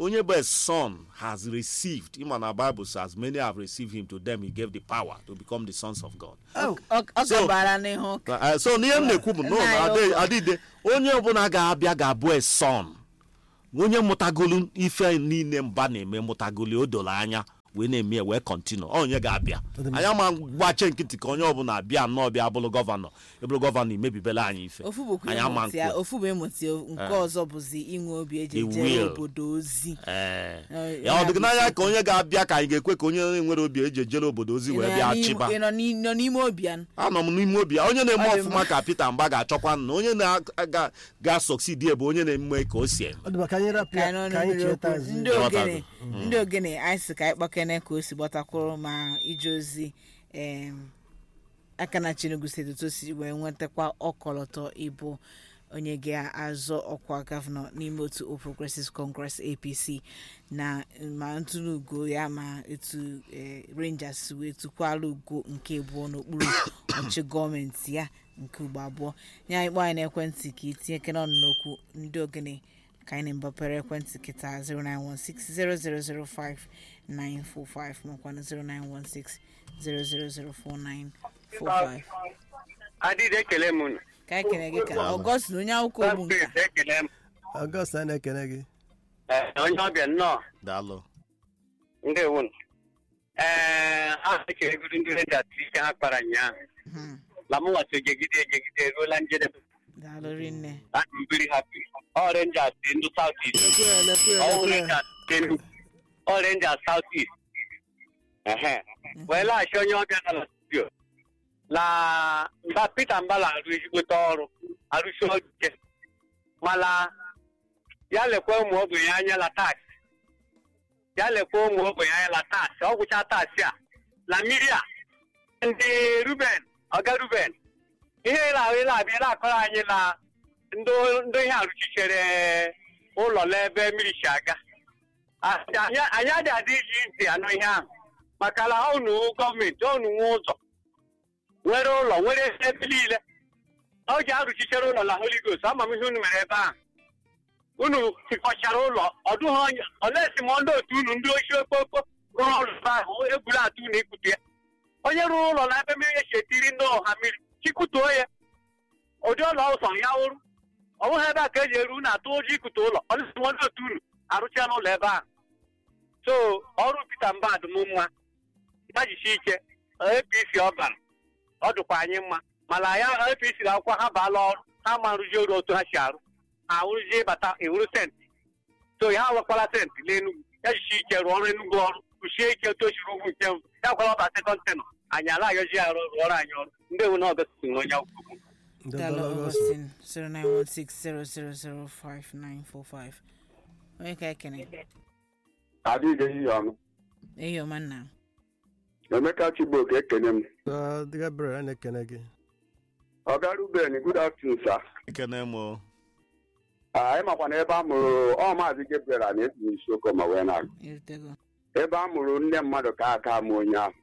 onye bụ a son has received ịma na bible says as many have received him to them he gave the power to become the sons of god Oh, ọ ọ So- gabara n'ihu ụka Uh, so n'ihe m na-ekwu bụ no, Nna anyị adị- ukwu. adịde onye ọbụla ga-abịa ga-abụ a son onye mụtagolu ife niile mba na-eme mụtagolu o doro anya wee na-eme ya wee kọntinu onye ga-abịa anyị ama gbache nkịtị ka onye ọbụla abịa nnọọ bịa bụrụ gọvanọ ịbụrụ gọvanọ imebibela anyị ife ofu bụkwa anyị ama ịmụta ya nkwe ofu bụ ịmụta ya nke ọzọ bụzi inwe obi eji The ejere will. obodo ozi ee Eh, ya ọ ya dịghị bụ n'anya isiokwu. ka onye ga-abịa ka anyị ga-ekwe ka onye nwere obi eji ejere obodo ozi wee Ị nọ bịa n'ime- chịba ị nọ n'i- nọ n'ime obi ya anọ m n'ime obi ya onye na-eme Ọ dị ọfụma mma. ka Peter Mba ga-achọkwa na onye na-ga-asọksidi ebe onye na-eme ka o si eme ọ dị maka ka anyị rapụ ka ya anyị nọ ka anyị n'mmiri cheta okwu azụ ndị Ghọtago. ogene ndị ogene anyị si ka anyị kpakene ka o si gbatakwuru ma ije ozi em, aka na Enugu steeti otu o si wee nwetakwa ọkọlọtọ ịbụ onye ga-azọ ọkwa gọvanọ n'ime otu All Progressives Congress APC na ma ntụnụ ugo ya ma etu eh, Rangers wee tụkwala ugo nke abụọ n'okpuru ọchị gọọmenti ya nke ugbo abụọ nye anyị kpọọ anyị n'ekwentị ka itinye kene ọnụ n'okwu ndị ogene ka anyị na-mbapere ekwentị kịta 09160005945 makwa na 09160004945 adịghị ekele m unu. ka anyị kene gị ka Daalụ. ọgọst na onye akwụkwọ ogbu nka Space ekele m ọgọst a na-ekele gị Ee, onye ọbịa nnọọ daalụ ndị ewun ee a ekelegoro ndị redat ike ha kpara ụnyaahụ Mhm. la m nwata ejegide ejegide eruola njedebe daalụ rinne I'm very happy all rangers dị ndị south east Lekwe ya, lekwe ya, all lekwe ya. rangers dị ndị all rangers south east ehe wee laghachi onye ọbịa nọ na studio la mba peter mbala arụ ezigbote ọrụ arụsi ọrụ ike mana ya lekwa ụmụ ogbenye anya la taksị ya lekwa ụmụ ogbenye anya la taksị ọ gwụcha taksị a la mmiri a ndị ruben ọga ruben ihe ịla ahụ ịla abịa ịla akọrọ anyị na ndị ndị ihe arụchichere ụlọ n'ebe mmiri si aga anyị anyị adị adị iji ntị anụ ihe ahụ maka na unu gọọmenti unu nwe ụzọ nwere ụlọ nwere ebe niile ọ ji arụchichere ụlọ na holy ghost ama m ihe unu mere ebe ahụ unu tikọchara ụlọ ọdụghị onye olesi ma ndị otu unu ndị ochi okpokpo rụrụ ọrụ ebe ahụ egburu atụ unu ikwute ya onye rụrụ ụlọ na ebe mmiri esi etiri ndị ọha mmiri chikutuo ya ụdị ụlọ ụsọ ya wụrụ ọ bụghị ebe a ka eji eru unu atụ ụjọ ikute ụlọ olesi ma ndị otu unu arụcha n'ụlọ ebe ahụ so ọrụ Peter Mbadụ m mma ya jisi ike APC ọ bara ọ dịkwa anyị mma mana ya APC na akwụkwọ ha baala ọrụ ha ma nrụzi oru otu ha si arụ ha wụrụzie bata ewuru senti so ya wekwala senti n'Enugu ya jisi ike rụọ ọrụ Enugu ọrụ kwụsie ike otu o siri ugwu nke mbụ ya gwara ọba sekọnd tenọ anyị ala ayọzi ya arụ rụọrọ anyị ọrụ ndị ewu na ọgọsiti nwe onye akwụkwọ Ndị daalụ ọbụla ọgọst. ọgọstin 09160005945 onye ka ekene adịghị ihe ọnụ ehi ọma nna emeka chigboke ekene m Uh, Gabriel a na-ekele gị ọga ruben good afternoon sir ekene m o. Ah, ị makwa na ebe a mụrụ ọ maazị gabriel a na-etinye isiokwu ma wee na-agụ irutego ebe a mụrụ nne mmadụ ka aka ama onye ahụ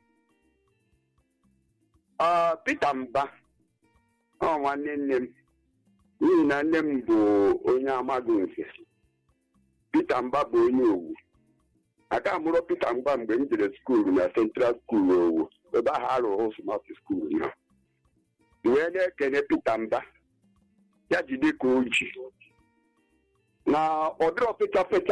Ah, Peter Mba ọ nwanne nne m n'ihi na nne m bụ onye amaghị nke Peter Mba bụ onye owu aka mụrụ Peter Mba mgbe m jere skuulu na Central School owu ebe ahụ arụrụ smart school na wee na-ekene Peter Mba ya jide ka oji na ọdịrọ fecha fecha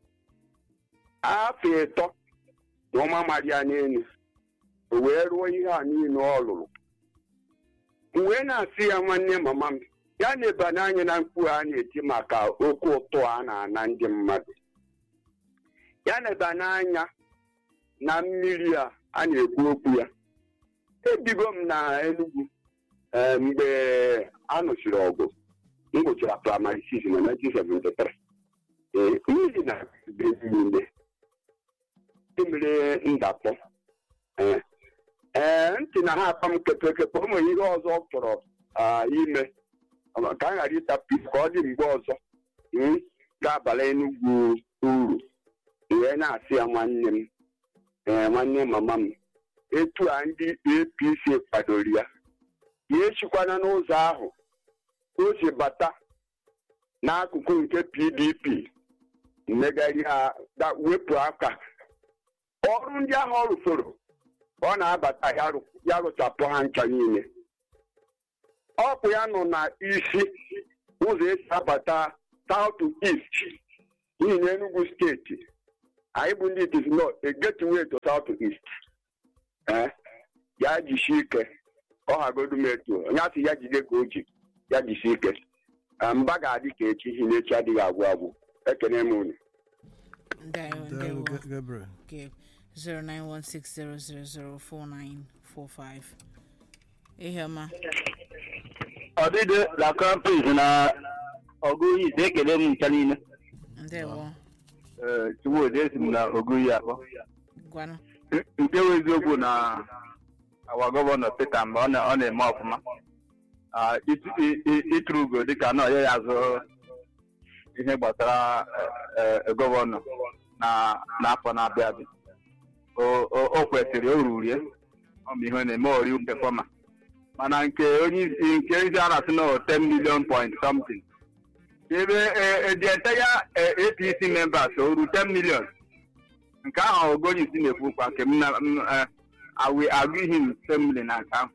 afọ ịtọ na ọma mara ya n'elu o wee rụọ ihe a niile ọ lụrụ m wee na-asị ya nwanne mama m ya na-eba n'anya na mkpu a na-eti maka okwu ụtọ a na-ana ndị mmadụ ya na-eba n'anya na mmiri a a na-ekwu okwu ya ebigo m na Enugu eh, mgbe a nụsịrị ọgụ m gụchara praịmarị 6 na 1973 ee mmiri na be niile emere ndakpọ ee ee ntị na ha akpa m kepekepe o nwere ihe ọzọ ọ chọrọ ah, ime ka a ghara ịtapụ isi ka ọ dị mgbe ọzọ mm, ga-abala Enugwu uru wee na-asị ya nwanne m ee nwanne mama m etu a ndị APC kwadoro ya ya echikwana n'ụzọ ahụ o si bata n'akụkụ nke PDP mmegharị ha da- wepụ aka ọrụ ndị ahụ ọ rụsoro ọ na-abata ya rụ- ya rụchapụ ha ncha niile ọkụ ya nọ na isi ụzọ esi abata south to east n'ihi na Enugu steeti anyị bụ ndị itis nọ a gateway to south to east Eh, ya jisie ike ọ hagodu m etu onye asị ya jide ka o ji ya jisie ike Eh, mba ga-adị ka echi hi na echi adịghị agwụ agwụ ekene m unu ndewo Daalụ, ndewo Ga- Gabriel. Gabe 09160004945 ihe ọma ọdịdị na kampis na ọgụyi ise ekele m ncha niile ndewo Ee, Chukwudi esi m na oguyi akpọ gwanụ nke bụ eziokwu na awa gọvanọ Peter mgbe ọ na- ọ na-eme ọfụma Ah, itu- i- i- ịtụrụ ugo dịka na ọya ya azụ ihe gbasara eh, eh, gọvanọ na n'afọ na-abịa abịa O- o o kwesịrị o ruru ya ọ bụ ihe ọ na-eme ori pefọma mana nke onye isi nke isi a na-asị na 10 million point something ebe ejente ya eh, apc members o ru 10 million nke ahụ ogonye isi na-ekwu kwa nke m na m, eh, awi agụ ihe m 10 million na nke ahụ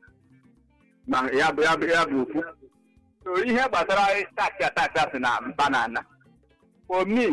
na ya bụ ya bụ ya bụ okwu so ihe gbasara taksi taksi asị na mba na ana for me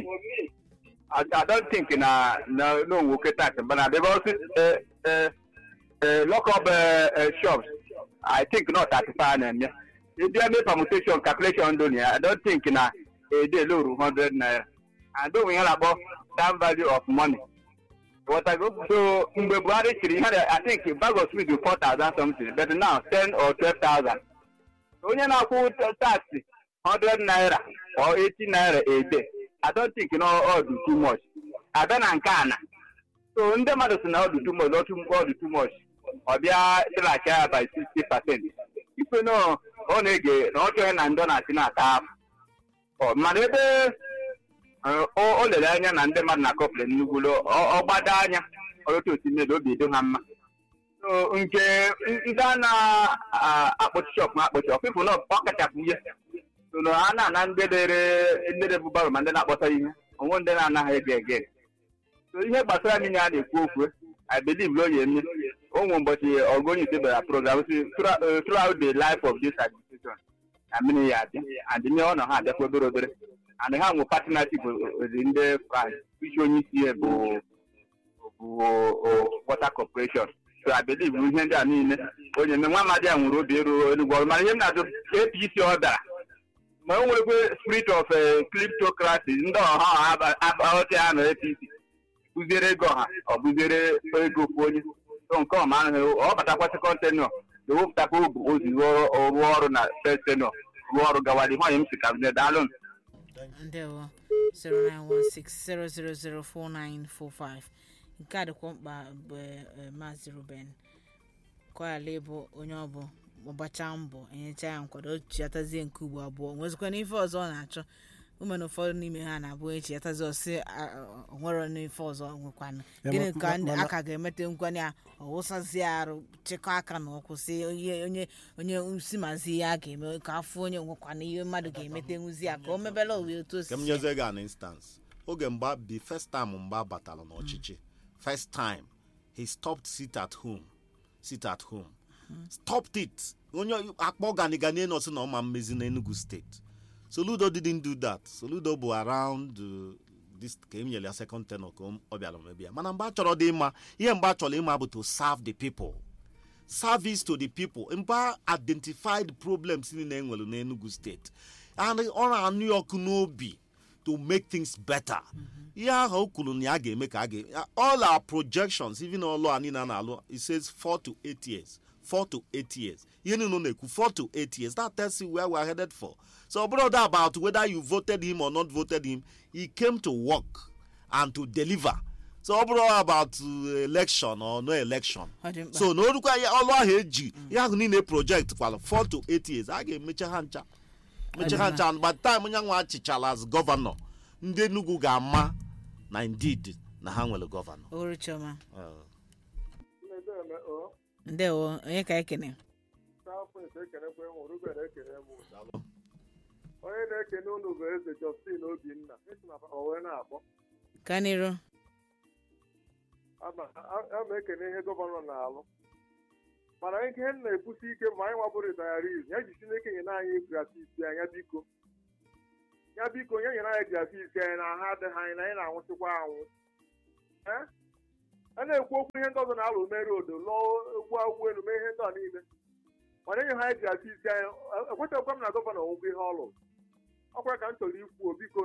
I, I don't think na na no nwoke tax but na because uh, uh, uh, lock up uh, uh, shops I think not thirty five na-eme if you make permutation calculation don ya I don't think na a day loru hundred naira and don ihe na-akpọ time value of money Whatever. so mgbe Buhari chịrị ihe na- I think bag of sweet four thousand something but now ten or twelve thousand onye na-akwụ tax hundred naira or eighty naira a day I don't think no all do too much abịa na nke a na so ndị mmadụ si na ọ dị too much ọ too- ọ dị too much ọ bịa tịlachi ya by sixty percent ife na ọ na-ege na ọ chọghị na ndị ọ na-achị na-ata afụ ọ mana ebe eh, o o lere anya na ndị mmadụ na-akọpụrụ nnukwu ọ gbado anya ọtụtụ otu mmiri obi edo ha mma so nke ndị a na-akpọchi shọp na-akpọchi ọfịfụ na ọ kachapụ ihe so na a na-ana ndị dere ndị dere baro ma ndị na-akpọta ihe onwe ndị na-anaghị ege ege so ihe gbasara niile a na-ekwu okwu I believe na o ya eme ụmụ ụbọchị ọgụnye ise bịara program si "Throughout- eh, throughout the life of this administration na mmiri ya abịa and ihe ọ nọ ha abịakwa obere obere and ha nwe partnership with ndị France isi onye isi ya bụ bụ o- water corporation so I believe na ihe ndị a niile onye eme nwa amadi a nwere obi eru enugwu ọrụ mana ihe m na-ajụ APC ọ dara ma o nwerekwe spirit of eh, kleptocracy ndị ọha aghọta ya na APC kụziere ego ọha ọ bụziere ego ofu onye so nke ọma ahụ ọ batakwa sekọnd tenọ ewepụtakwa obu ozi rụọ rụọ ọrụ na first tenọ rụọ ọrụ gawara ihe onye m si ka daalụ ndewo 09160004945 nke a dịkwa mkpa bụ eh, maazị ruben kọyala ịbụ onye ọbụ ọgbacha mbọ enyecha ya nkwado chiatazie nke ugbo abụọ nwezikwana ife ọzọ ọ na-achọ umena ụfọdụ n'ime ha na-abụ echi atazi ọsị onwere n'ife ọzọ nwekwana Ya, gịnị ma- ka ma- ndị mana- aka ga-emete nkwanye a ọwụsazie arụ chịkọ aka na ọkwụ si onye onye onye si mazi ihe a ga-eme ka afọ onye nwekwana ihe mmadụ ga-emete nwuzi ya ka o mebela owe otu o si ka m nyezie gị an instance oge mgba the first time mgba batara n'ọchịchị first time he stopped sit at home sit at home stopped it onye akpọ ganigani nọsị na ọma mmezi n'enugu steeti soludo didn't do that soludo bụ around uh, this ka e nyere ya second tenor ka ọ bịara mebi ya mana mgbe a chọrọ dị mma ihe mgbe a chọrọ ịma bụ to serve the people service to the people mba identified problems niile e nwere n'enugu steeti and ọ na-anụ ya ọkụ n'obi to make things better ihe ahụ o kwuru na ya ga-eme ka a ga all our projections even ọlụ a niile a na-alụ it says 4 to 8 years 4 to 8 years ihe niile ọ na-ekwu 4 to 8 years that tells you where we are headed for so brother about whether you voted him or not voted him he came to work and to deliver so ọ bụrụ about uh, election or no election Ọ dị mkpa. so na orukwa ya ọlụ ahụ eji ihe ahụ niile project kwara 4 to 8 years a ga-emecha ha ncha mecha ha ncha by the time onye nwa achịchala as gọvanọ ndị Enugu ga-ama na indeed na ha nwere gọvanọ Oru Chioma. Uh, ndewo onye ka ekene onye na-ekene unu bụ eze Justin Obinna esi na o wee na-akpọ kanịrụ ama a- ama ekene ihe gọvanọ na-alụ mana ihe m na-ekwusi ike ma anyị nwabụ ritayaris ya ji Chineke nyere anyị gratuiti anya biko ya biko nye nyere anyị gratuiti anyị na ha adịghị anyị na anyị na-anwụsịkwa anwụ Eh? a na-ekwu okwu ihe ndị ọzọ na-alụ mere odo lụọ egwu agwụ elu mee ihe ndị a niile mana enye ha anyị gratuiti anyị ekwetakwa m na gọvanọ nwụgwọ ihe ọ lụrụ ọkwa ka m chọrọ ikwu biko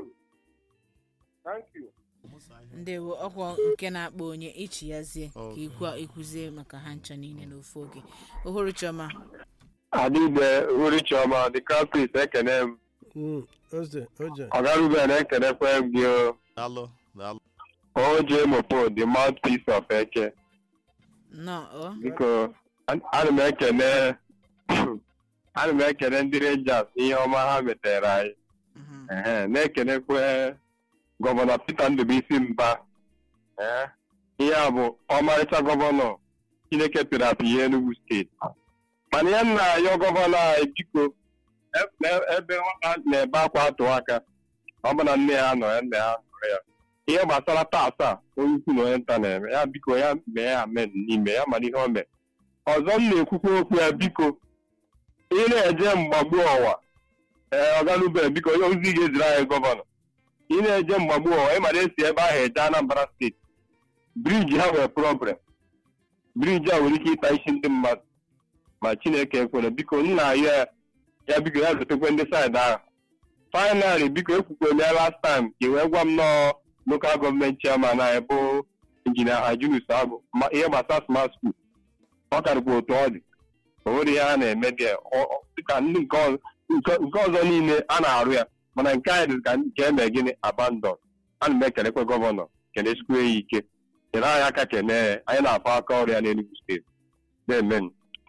thank you ndewo ọkwa nke na-akpọ onye ichi yazie ka ikwu ikwuzie maka ha ncha niile n'ofu oge ohuru chioma adịbe uri chiọma the campus ekene m Mm, oze oje ọgaruben ekenekwe m gị o. daalụ daalụ oje mopo the mouthpiece of eke nọ ọ biko an- ana m ekene ana m ekene ndị rangers ihe ọma ha metere anyị Mhm. Ehe, na-ekenekwe gọvanọ peter ndụbụisi mba Ee, ihe a bụ ọmarịcha gọvanọ chineke pịrị apị ihe enugu steeti mana ihe m na-ayọ gọvanọ anyị biko e- e- ebe nwata na-ebe akwa atụ aka ọ bụ na nne ya nọ ya nna ya nọrọ ya ihe gbasara taasị a onye ukwu na onye nta na-eme ya biko ya mee ya amen n'ime ya mana ihe o mee ọzọ m na-ekwukwa okwu ya biko ị na-eje mgbagbu ọwa ee ọganube biko onye ozi ga-eziri anyị gọvanọ ị na-eje mgbagbu ọwa ịmara esi ebe ahụ eje anambra steeti briji ha nwere problem briji a nwere ike ịta isi ndị mmadụ ma chineke ekwere biko nna ayọ ya ya biko ya zotekwe ndị saịdị ahụ fainali biko ekwukwere ya last time ka i wee gwa m nọọ lokal gọọmenti chairman anyị bụ injinia hajunus agụ ma ihe gbasara smart school ọ karịkwa otu ọ dị o nwere ihe a na-eme dị ya. Ọ- ọ- dịka ndị nke ọzọ nke nke ọzọ niile a na-arụ ya mana nke anyị dị ka nke eme gịnị abandon ana m ekelekwe gọvanọ kelechukwu ya ike nyere anyị aka kene ya anyị na-afọ aka ọrụ ya n'Enugu steeti na-emen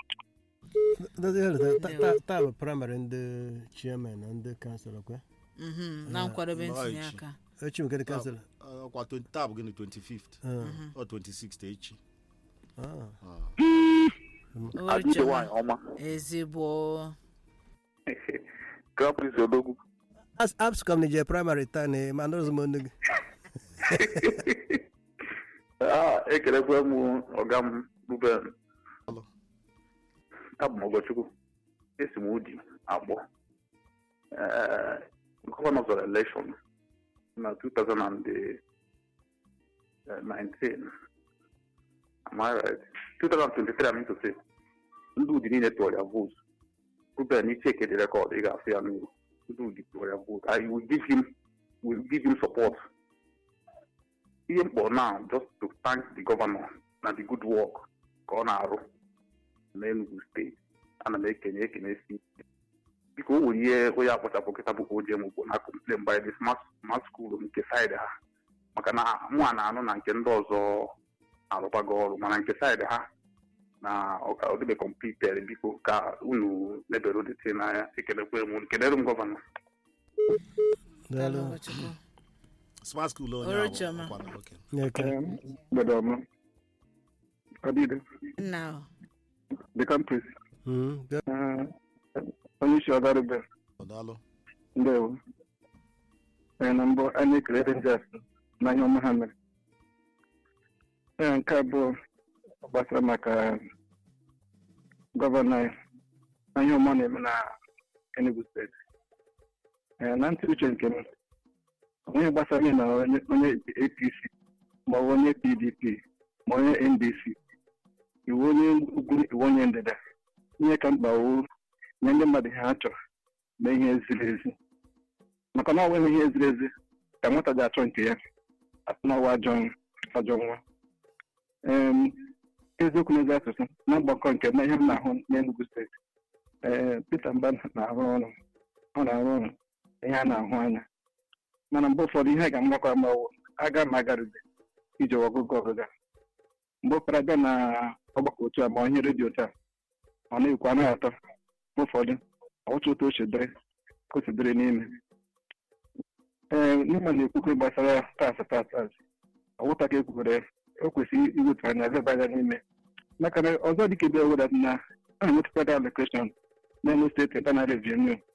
Ndị hele ta- ta- taa bụ praịmarị ndị chairman na ndị kansụl kwe Mhm, na nkwadobe nnọọ ntinye echi. aka echi nke ndị kansụl ọkwa 20 taa bụ gịnị 25th ọ 26th echi ohuru chioma ezigbo Caprice Odogwu. apscom na je praịmarị taa na ma anụrụzi m onu gị Ah, ekelekwe m ọga m Ruben. Hello. Abụ m Ọgọchukwu. Esi m Udi akpọ. Eh, Gọvanọ zọrọ elekshọn na 2019. Am I right? 2023, I mean to say. Ndị Udi niile tụọrọ ya vootu. Ruben, isi eke dị rekọd, ị ga-afụ ya n'uru. Ndị Udi tụọrọ ya vootu. I will give him, will give him support. ihe mkpọ now just to thank the governor na the good work ka ọ na-arụ n'Enugu steeti ana m ekenye ekene si biko o nwere ihe onye akpọchapụ kịta bụ ojem ugbo na complain by the smart smart school nke saịdị ha maka na mụ a na-anụ na nke ndị ọzọ arụkwago ọrụ mana nke saịdị ha na ọka ọ dịbe completed biko ka unu lebere odete n'anya ekelekwe m kelere m gọvanọ daalụ Ọgọchukwu. smart school onye Ọrụ ahụ chioma. ọkwa na oke Eke. mgbede ọma ọdịde nna o. the campus Mm, ga- onye isi ọgarube Ọ daalụ ndewo ee na mbụ anyị ekele rangers na ihe ọma ha mere ee nke abụọ gbasara maka gọvanọ anyị na ihe ọma ọ na-eme na Enugu steeti ee na ntị uche nke m onye gbasara ihe na onye onye apc ma ọ bụ onye pdp ma onye ndc iwu onye ugwu iwu onye ndịda ihe ka mkpa wu nye ndị mmadụ ihe ha chọrọ na ihe ziri ezi maka na ọ nweghị ihe ziri ezi ka nwata ji achọ nke ya atụnawa ajọ ajọ nwa Em, eziokwu n'ezi asụsụ na mgbakọ nke na ihe m na-ahụ n'Enugu steeti ee Peter Mba na-arụ ọrụ ọ na-arụ ọrụ ihe a na-ahụ anya mana mgbe ụfọdụ ihe ga mgbakọ mgbawo aga m agarube ije ọgụgụ ọgụga mgbe ụfọdụ abịa na ọgbakọ otu a ma onye redio taa ọ na-ekwu anaghị atọ mgbe ụfọdụ ọtụ otu o si dịrị ka o si dịrị n'ime ee n'ime na-ekwukwe gbasara tas tas tas ọwụta ka ekwukwere o kwesịrị iwetu anya leba anya n'ime maka na ọzọ dịka ebe eweda na a na-enwetakwada allocation n'elu steeti ebe na revenu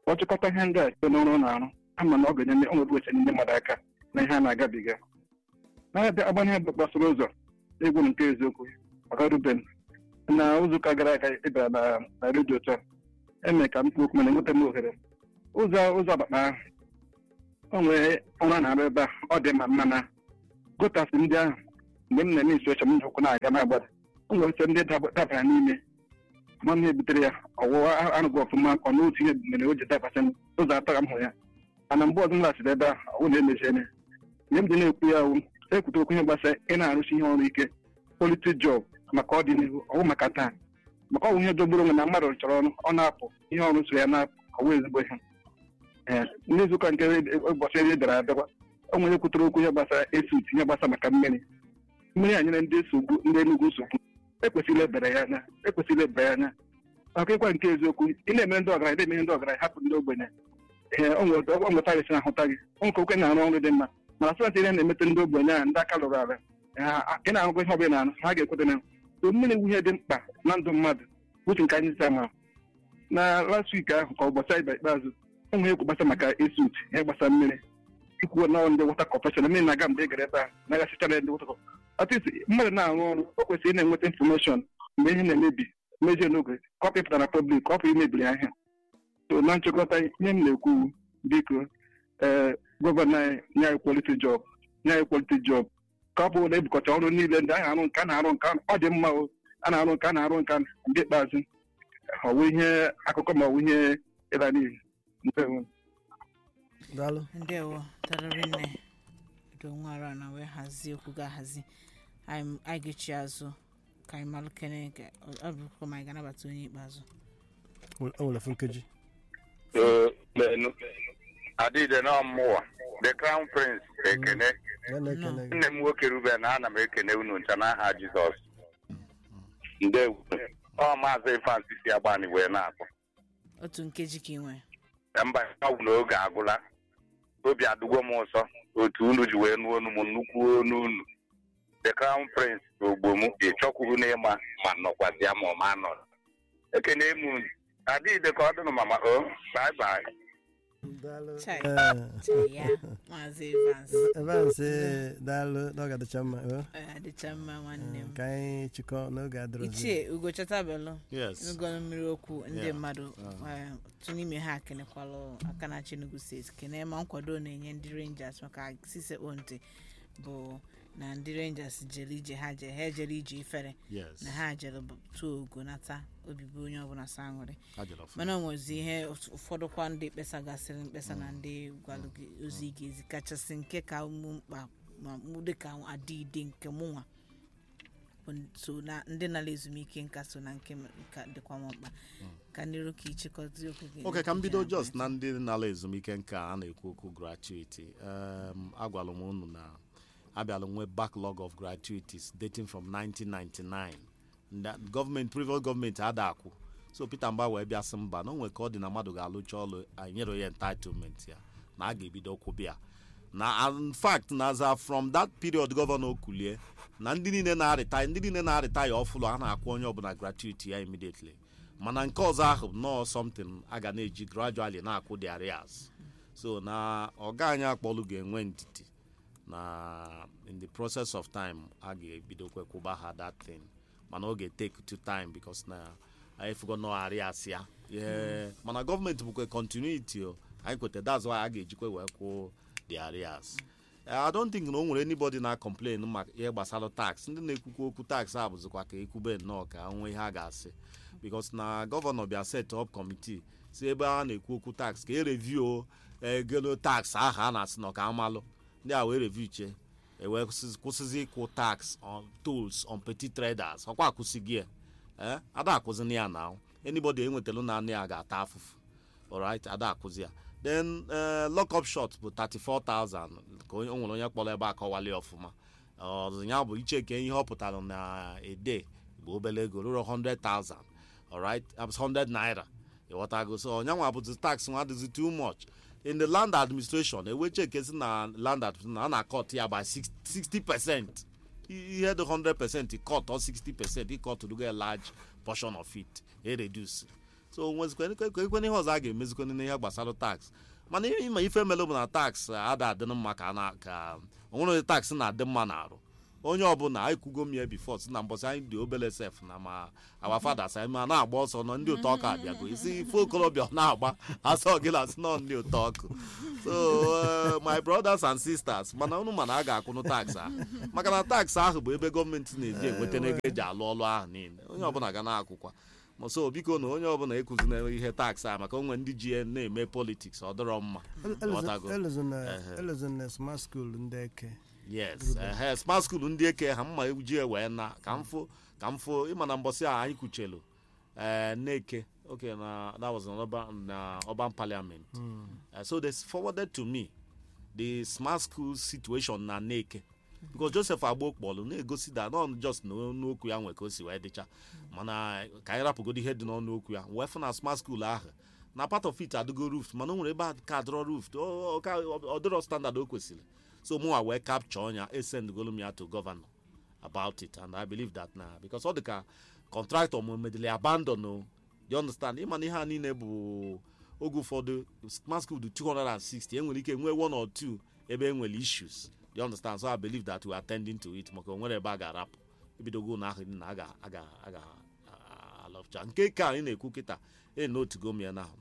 ọ chịkọta ihe ndị a site n'ọrụ ọ na-arụ ama na ọ ga-enye ọnọdụ eche ndị mmadụ aka na ihe a na-agabiga na-abịa agbanye gbasara ụzọ egwu nke eziokwu maka Ruben na ụzọụka gara aga ịbịara na na redio taa eme ka m kwuo okwu mana enweta m ohere ụzọ ụzọ agbakpa ahụ o nwere ọrụ a na-arụ ebe a ọ dị mma mma na gotasị ndị ahụ mgbe m na-eme isi oche m ụkwụ na-aga na-agbada o nwere oche ndị dab- dabara n'ime ma m ebutere ya ọwụwa arụghị ọfụma ọ na otu ihe mere o ji dabasị ụzọ atọ ka m hụrụ ya mana mgbe ọzọ m laghachiri ebe a ọ na-emeziene ihe m ji na-ekwu ya wụ ekwute okwu ihe gbasara ị na-arụsi ihe ọrụ ike quality job maka ọdịnihu ọwụ maka taa maka ọwụ ihe dogburu onwe na mmadụ chọrọ ọrụ ọ na-apụ ihe ọrụ so ya na-apụ ọwụ ezigbo ihe ee n'izuụka nke ụbọchị iri bịara abịakwa o nwere kwutere okwu ihe gbasara esut ihe gbasara maka mmiri mmiri a nyere ndị nsogbu ndị Enugu nsogbu ekwesịrị ebere ya anya ekwesịrị ebere ya anya maka ịkwa nke eziokwu ị na-emere ndị ọgaranya na-emere ndị ọgaranya hapụ ndị ogbenye ee o nwere ọ nweta gị si na ahụta gị o nke okwe na-arụ ọrụ dị mma mana sọsọ ihe na-emete ndị ogbenye a ndị aka lụrụ ala ha- ị na-arụkwa ihe ọbụla na-arụ ha ga-ekweta na so mmiri wu ihe dị mkpa na ndụ mmadụ uche nke anyị si ama na last week ahụ ka ụbọchị anyị bịara ikpeazụ o nwere ekwu gbasa maka esut ihe gbasara mmiri ikwuo na ndị wọta kọpeshọn mmiri na-aga mgbe ị gara ebe a na-agasichara ndị wọta kọpeshọn atịsị mmadụ na-arụ ọrụ o kwesịrị ị na-enweta infọmeshọn mgbe ihe na-emebi mejie n'oge ka ọ pụtara pọblik ka ọ pụ imebiri ahịa so na nchịkọta ihe m na-ekwu biko ee gọvanọ anyị nye anyị kwaliti jọb nye anyị kwaliti jọb ka ọ bụ na ebukọta ọrụ niile ndị anyị arụ nke a na-arụ nke ọ dị mma o a na-arụ nke a na-arụ nke nke ikpeazụ ọ bụ ihe akụkọ ma ọ bụ ihe ịla n'ihi ndewo daalụ ndewo tarịrị nne do nwara na wee hazie okwu ga-ahazi anyị anyị ga-echi azụ ka anyị malụ kene ga- ọ- ọ bụrụkwa ma anyị ga-anabata onye ikpeazụ o nwere ofu nkeji menu adịde na ọmụwa the crown prince ekene ya na-ekene gị nne m nwoke ruben ana m ekene unu ncha n'aha jizọs ndewo ọ maazị ifeansi si agbani wee na-akpọ otu nkeji ka ị nwere mba ọgwụ na oge agwụla obi adụgo m ụsọ otu unu ji wee nụọ onu m nnukwu onu unu the crown prince ogbo m ịchọkwuru n'ịma ma nọkwazi ya ma ọ ma nọ ekene m unu adịghịde ka ọ dịnụ mama o bye bye daalụ Chai. Ee, Chai ya maazị Evans Evans ee, daalụ na ọ ga-adịcha mma o. Ọ adịcha mma nwanne m ka anyị chịkọ n'oge adịrọzi ichie ugochatabelu yes n'ụgọnụ mmiri okwu ndị Yeah. mmadụ eh, otu n'ime ha kenekwalụ aka na Enugu steeti kene ma nkwado ọ na-enye ndị rangers maka sisekpo ntị bụ na ndị rangers jere ije ha je ha ejere ije ifere yes na ha jere bụ- tụọ ogo nata obibi onye ọbụla sa aṅụrị Ha jere ọfụma. mana o nwezi ihe ụf- ụfọdụkwa ndị kpesa gasịrị mkpesa na ndị gwalụ gị ozi ị ga-ezi kachasị nke ka mụ mkpa ma mụ dịka adịide nke mụnwa bụ so na ndị nara ezumike nka so na nke m- nka dịkwa m mkpa ka ndị roka ichịkọta okwu gị ok ka m bido n'echiche just na na ndị nala ezumike nka a na-ekwu okwu gratuity um, agwala m unu na abịala nwee backlog of gratuities dating from 1999 Nda- gọọmenti previous gọọmenti ada akwụ so peter mba wee bịa sị mba na o nwere ka ọ dị na mmadụ ga-alụcha ọlụ anyị nyere ya entitlement ya na a ga-ebido kwụbịa na in fact na za from that period gọvanọ kulie na ndị niile na-arịta ndị niile na-arịta ya ọfụlụ a na-akwụ onye ọbụla gratuity ya immediately mana nke ọzọ ahụ nọọ something a ga na-eji gradually na-akwụ the arrears so na ọga anyị akpọlụ ga-enwe ndidi na in the process of time a ga-ebidokwe kwụba ha that thing mana ọ ga-take to time because na anyị fugo nọ arrears ya Yeah. mana gọọmenti bụkwa continuity o anyị kweta that's why a ga-ejikwe wee kwụ the arrears Eh, i don't think na o nwere anybody na complain maka ihe gbasara tax ndị na-ekwukwa okwu tax a bụzikwa ka ekwube nnọọ ka nwee ihe a ga-asị because na gọvanọ bịa set up committee si ebe a na-ekwu okwu tax ka e review egelo tax ahụ a na-asị na ka amalụ ndị a wee review che ewee kwụsịzi- kwụsịzi ịkwụ tax on tools on petty traders ọkwa akwụsịghị ya eh ada akwụzina ya na anybody enwetara na anị ya ga-ata afụfụ alright ada akwụzi ya then uh, lock up shot bụ 34000 ka onye- o nwere onye kpọrọ ebe a kọwali ọfụma ọzọ ya bụ icheke ihe ọ pụtara na ede bụ obere ego ruru 100000 alright abụ 100 naira ịghọtago so onyanwa bụzi tax nwa dịzi too much in the land administration ewe chekezi na land administration na a na-akọt ya by 60 60 percent ihe dị 100 percent cut or 60 percent ịkọtụrugo a large portion of it e reduce so nwezikwenekwe ihe ọzọ a ga-emezikwana n'ihe gbasara tax mana ịma ife melụ bụ na tax ada adịn mma ka na ka onwere tax na-adị mma na-arụ onye ọbụla anyị kwugo m ya bifo si na mbọsị anyị dị obele sef na ma awa fathers anyị ma na-agba ọsọ nọ ndị ụtọ ọkụ abịago isi ife okorobịa ọ na-agba asọ gị na asị nọ ndị ụtọ ọkụ so uh, my brothers and sisters mana unu mana a ga-akwụnụ tax ahụ maka na tax ahụ bụ ebe gọọmenti na-eji enweta ego eji alụ ọlụ ahụ niile onye ọbụla ga na-akwụkwa ma so biko na onye ọbụla ekuzina ihe tax a maka onwe ndị ji ya na-eme politiks ọ dịrọ mma Ghọtago? Ehe. elezona smart school ndị eke yes ehe smart school ndị eke ha mma ji wee na ka m fụ ka m fụ ịma na mbọsị a anyị kwuchelu ee neke okay na that was an urban, na urban parliament uh, so they forwarded to me the smart school situation na neke because joseph agbo kpọlụ na-egosi da not just na n'okwu ya nwe ka o si wee dịcha mana ka anyị rapụgodo ihe dị n'ọnụ okwu ya wee fụ na smart school ahụ na part of it adịgo roof mana o nwere ebe a ka adịrọ roof ọ dịrọ standard o kwesịrị so mụnwa wee capture ọnya esendgolu m ya to governor about it and i believe that na because ọ dị ka contractor m medili abandon o you understand ịma na ihe a niile bụ oge ụfọdụ smart school dị 260 enwere ike nwee one or two ebe enwere issues you understand so i believe that we are attending to it maka onwere ebe a ga-arapụ ebidogo na ahụ na aga aga aga alọpụcha nke ka anyị na-ekwu kịta e notugo m ya na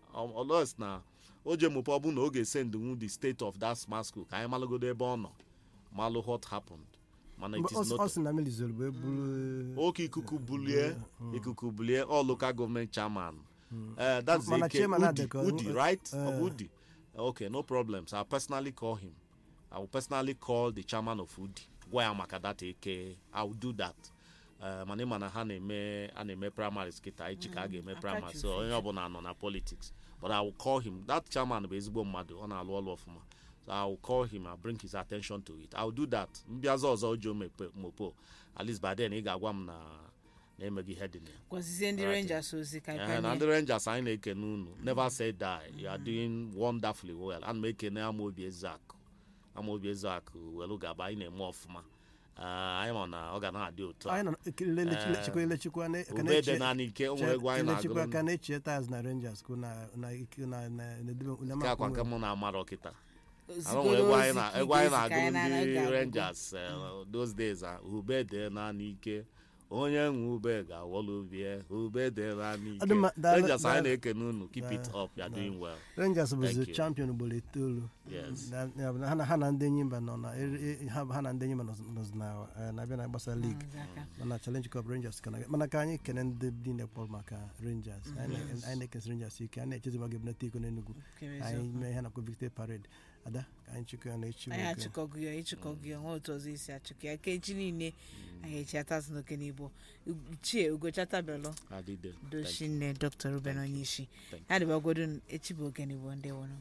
ọlọs na o je mụpe ọ bụ na ọ ga-esend nwu the state of that smart school ka anyị malụgodo ebe ọ nọ malụ what happened mana it is ọ not sị na mmiri zoro bụ eburu oke ikuku bulie ikuku bulie all local government chairman uh, that's Mana Eke chairman Udi, adịka- Udi right eh. of Udi okay no problems I'll personally call him I will personally call the chairman of Udi gwa ya maka that eke I will do that Uh, mana ịma na ha na-eme a na-eme primaries kịta echi ka a ga-eme primaries so onye ọbụla nọ na politics but I will call him that chairman bụ ezigbo mmadụ ọ na-alụ ọlụ ọfụma so I will call him and bring his attention to it I will do that mbịaza ọzọ o ji o mepe- mopo at least by then ị ga-agwa m na na-emeghị ihe dị na ya gwazizie ndị rangers ozi ka Eh, anyị na pere ndị rangers anyị na-ekene unu never say die you are doing wonderfully well ana m ekene amaobi ezeakụ amaobi ezeakụ welu gaba anyị na-eme ọfụma Eh, anyị ma na ọ ga na-adị otu a anyị nọ ekele lechikwa elechikwa na- ka ube na-eche- dị naanị ike o nwere egwu anyị elechikwa ka na-agụrụ na-eche taz na rangers kwụ na na ike na na na-edebe na nke akwa nke makwa mụ na-amarọ kịta ozigoro arụ nwere egwu anyị ozi na- ka egwu anyị ị ga-ezi ka anyị na-agụrụ na-anaghị ndị agụgụ. rangers eh, those days ah, ube dị naanị ike onye nwe ube ga-awọlụ bie ube dị naanị Ọ dị mma, ike daalụ- rangers anyị daalụ. na-ekene unu keep it Daalụ, up you are doing well rangers Thank bụzi you. champion ugboro itoolu Yes. Na- ya bụ na ha na- ha na ndị enyi mba nọ na eri- ha ha na ndị enyi mba nọzi nọzi na eh, na-abịa na gbasa lig Maazị aka. mana challenge cup rangers ka na mana ka anyị kene ndị niile kpọrọ maka rangers anyị na- anyị na-ekesi rangers ike anyị na-echezi ma ga-ebunata iko n'enugwu Kere anyị eziokwu. mee ihe nakwa victory parade ada ka anyị chịkọ ya na echi anyị bụ oge. achịkọgụ ya ịchịkọgụ ya nwa otu ọzọ isi achịkọ ya ka echi niile anyị echi atazụ n'oke n'igbo ichie ugochatabelu adịde Thank you. dochinne dr ruben onyeisi Thank ya dịbagwodo echi bụ oge n'igbo ndị wụrụ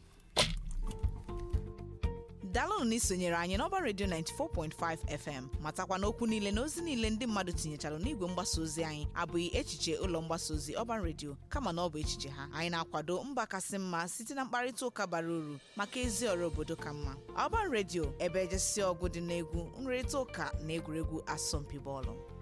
dalụnụ na isonyere anyị n'ọba redio 94.5 fm matakwa na okwu niile na ozi niile ndị mmadụ tinyechara n'igwe mgbasa ozi anyị abụghị echiche ụlọ mgbasa ozi ọban redio kama na ọ bụ echiche ha anyị na-akwado mba kasị mma site na mkparịta ụka bara uru maka ezi ọrụ obodo ka mma ọban redio ebe ejesi ọgụ dị n'egwu nrịrịta ụka na egwuregwu asọmpi bọọlụ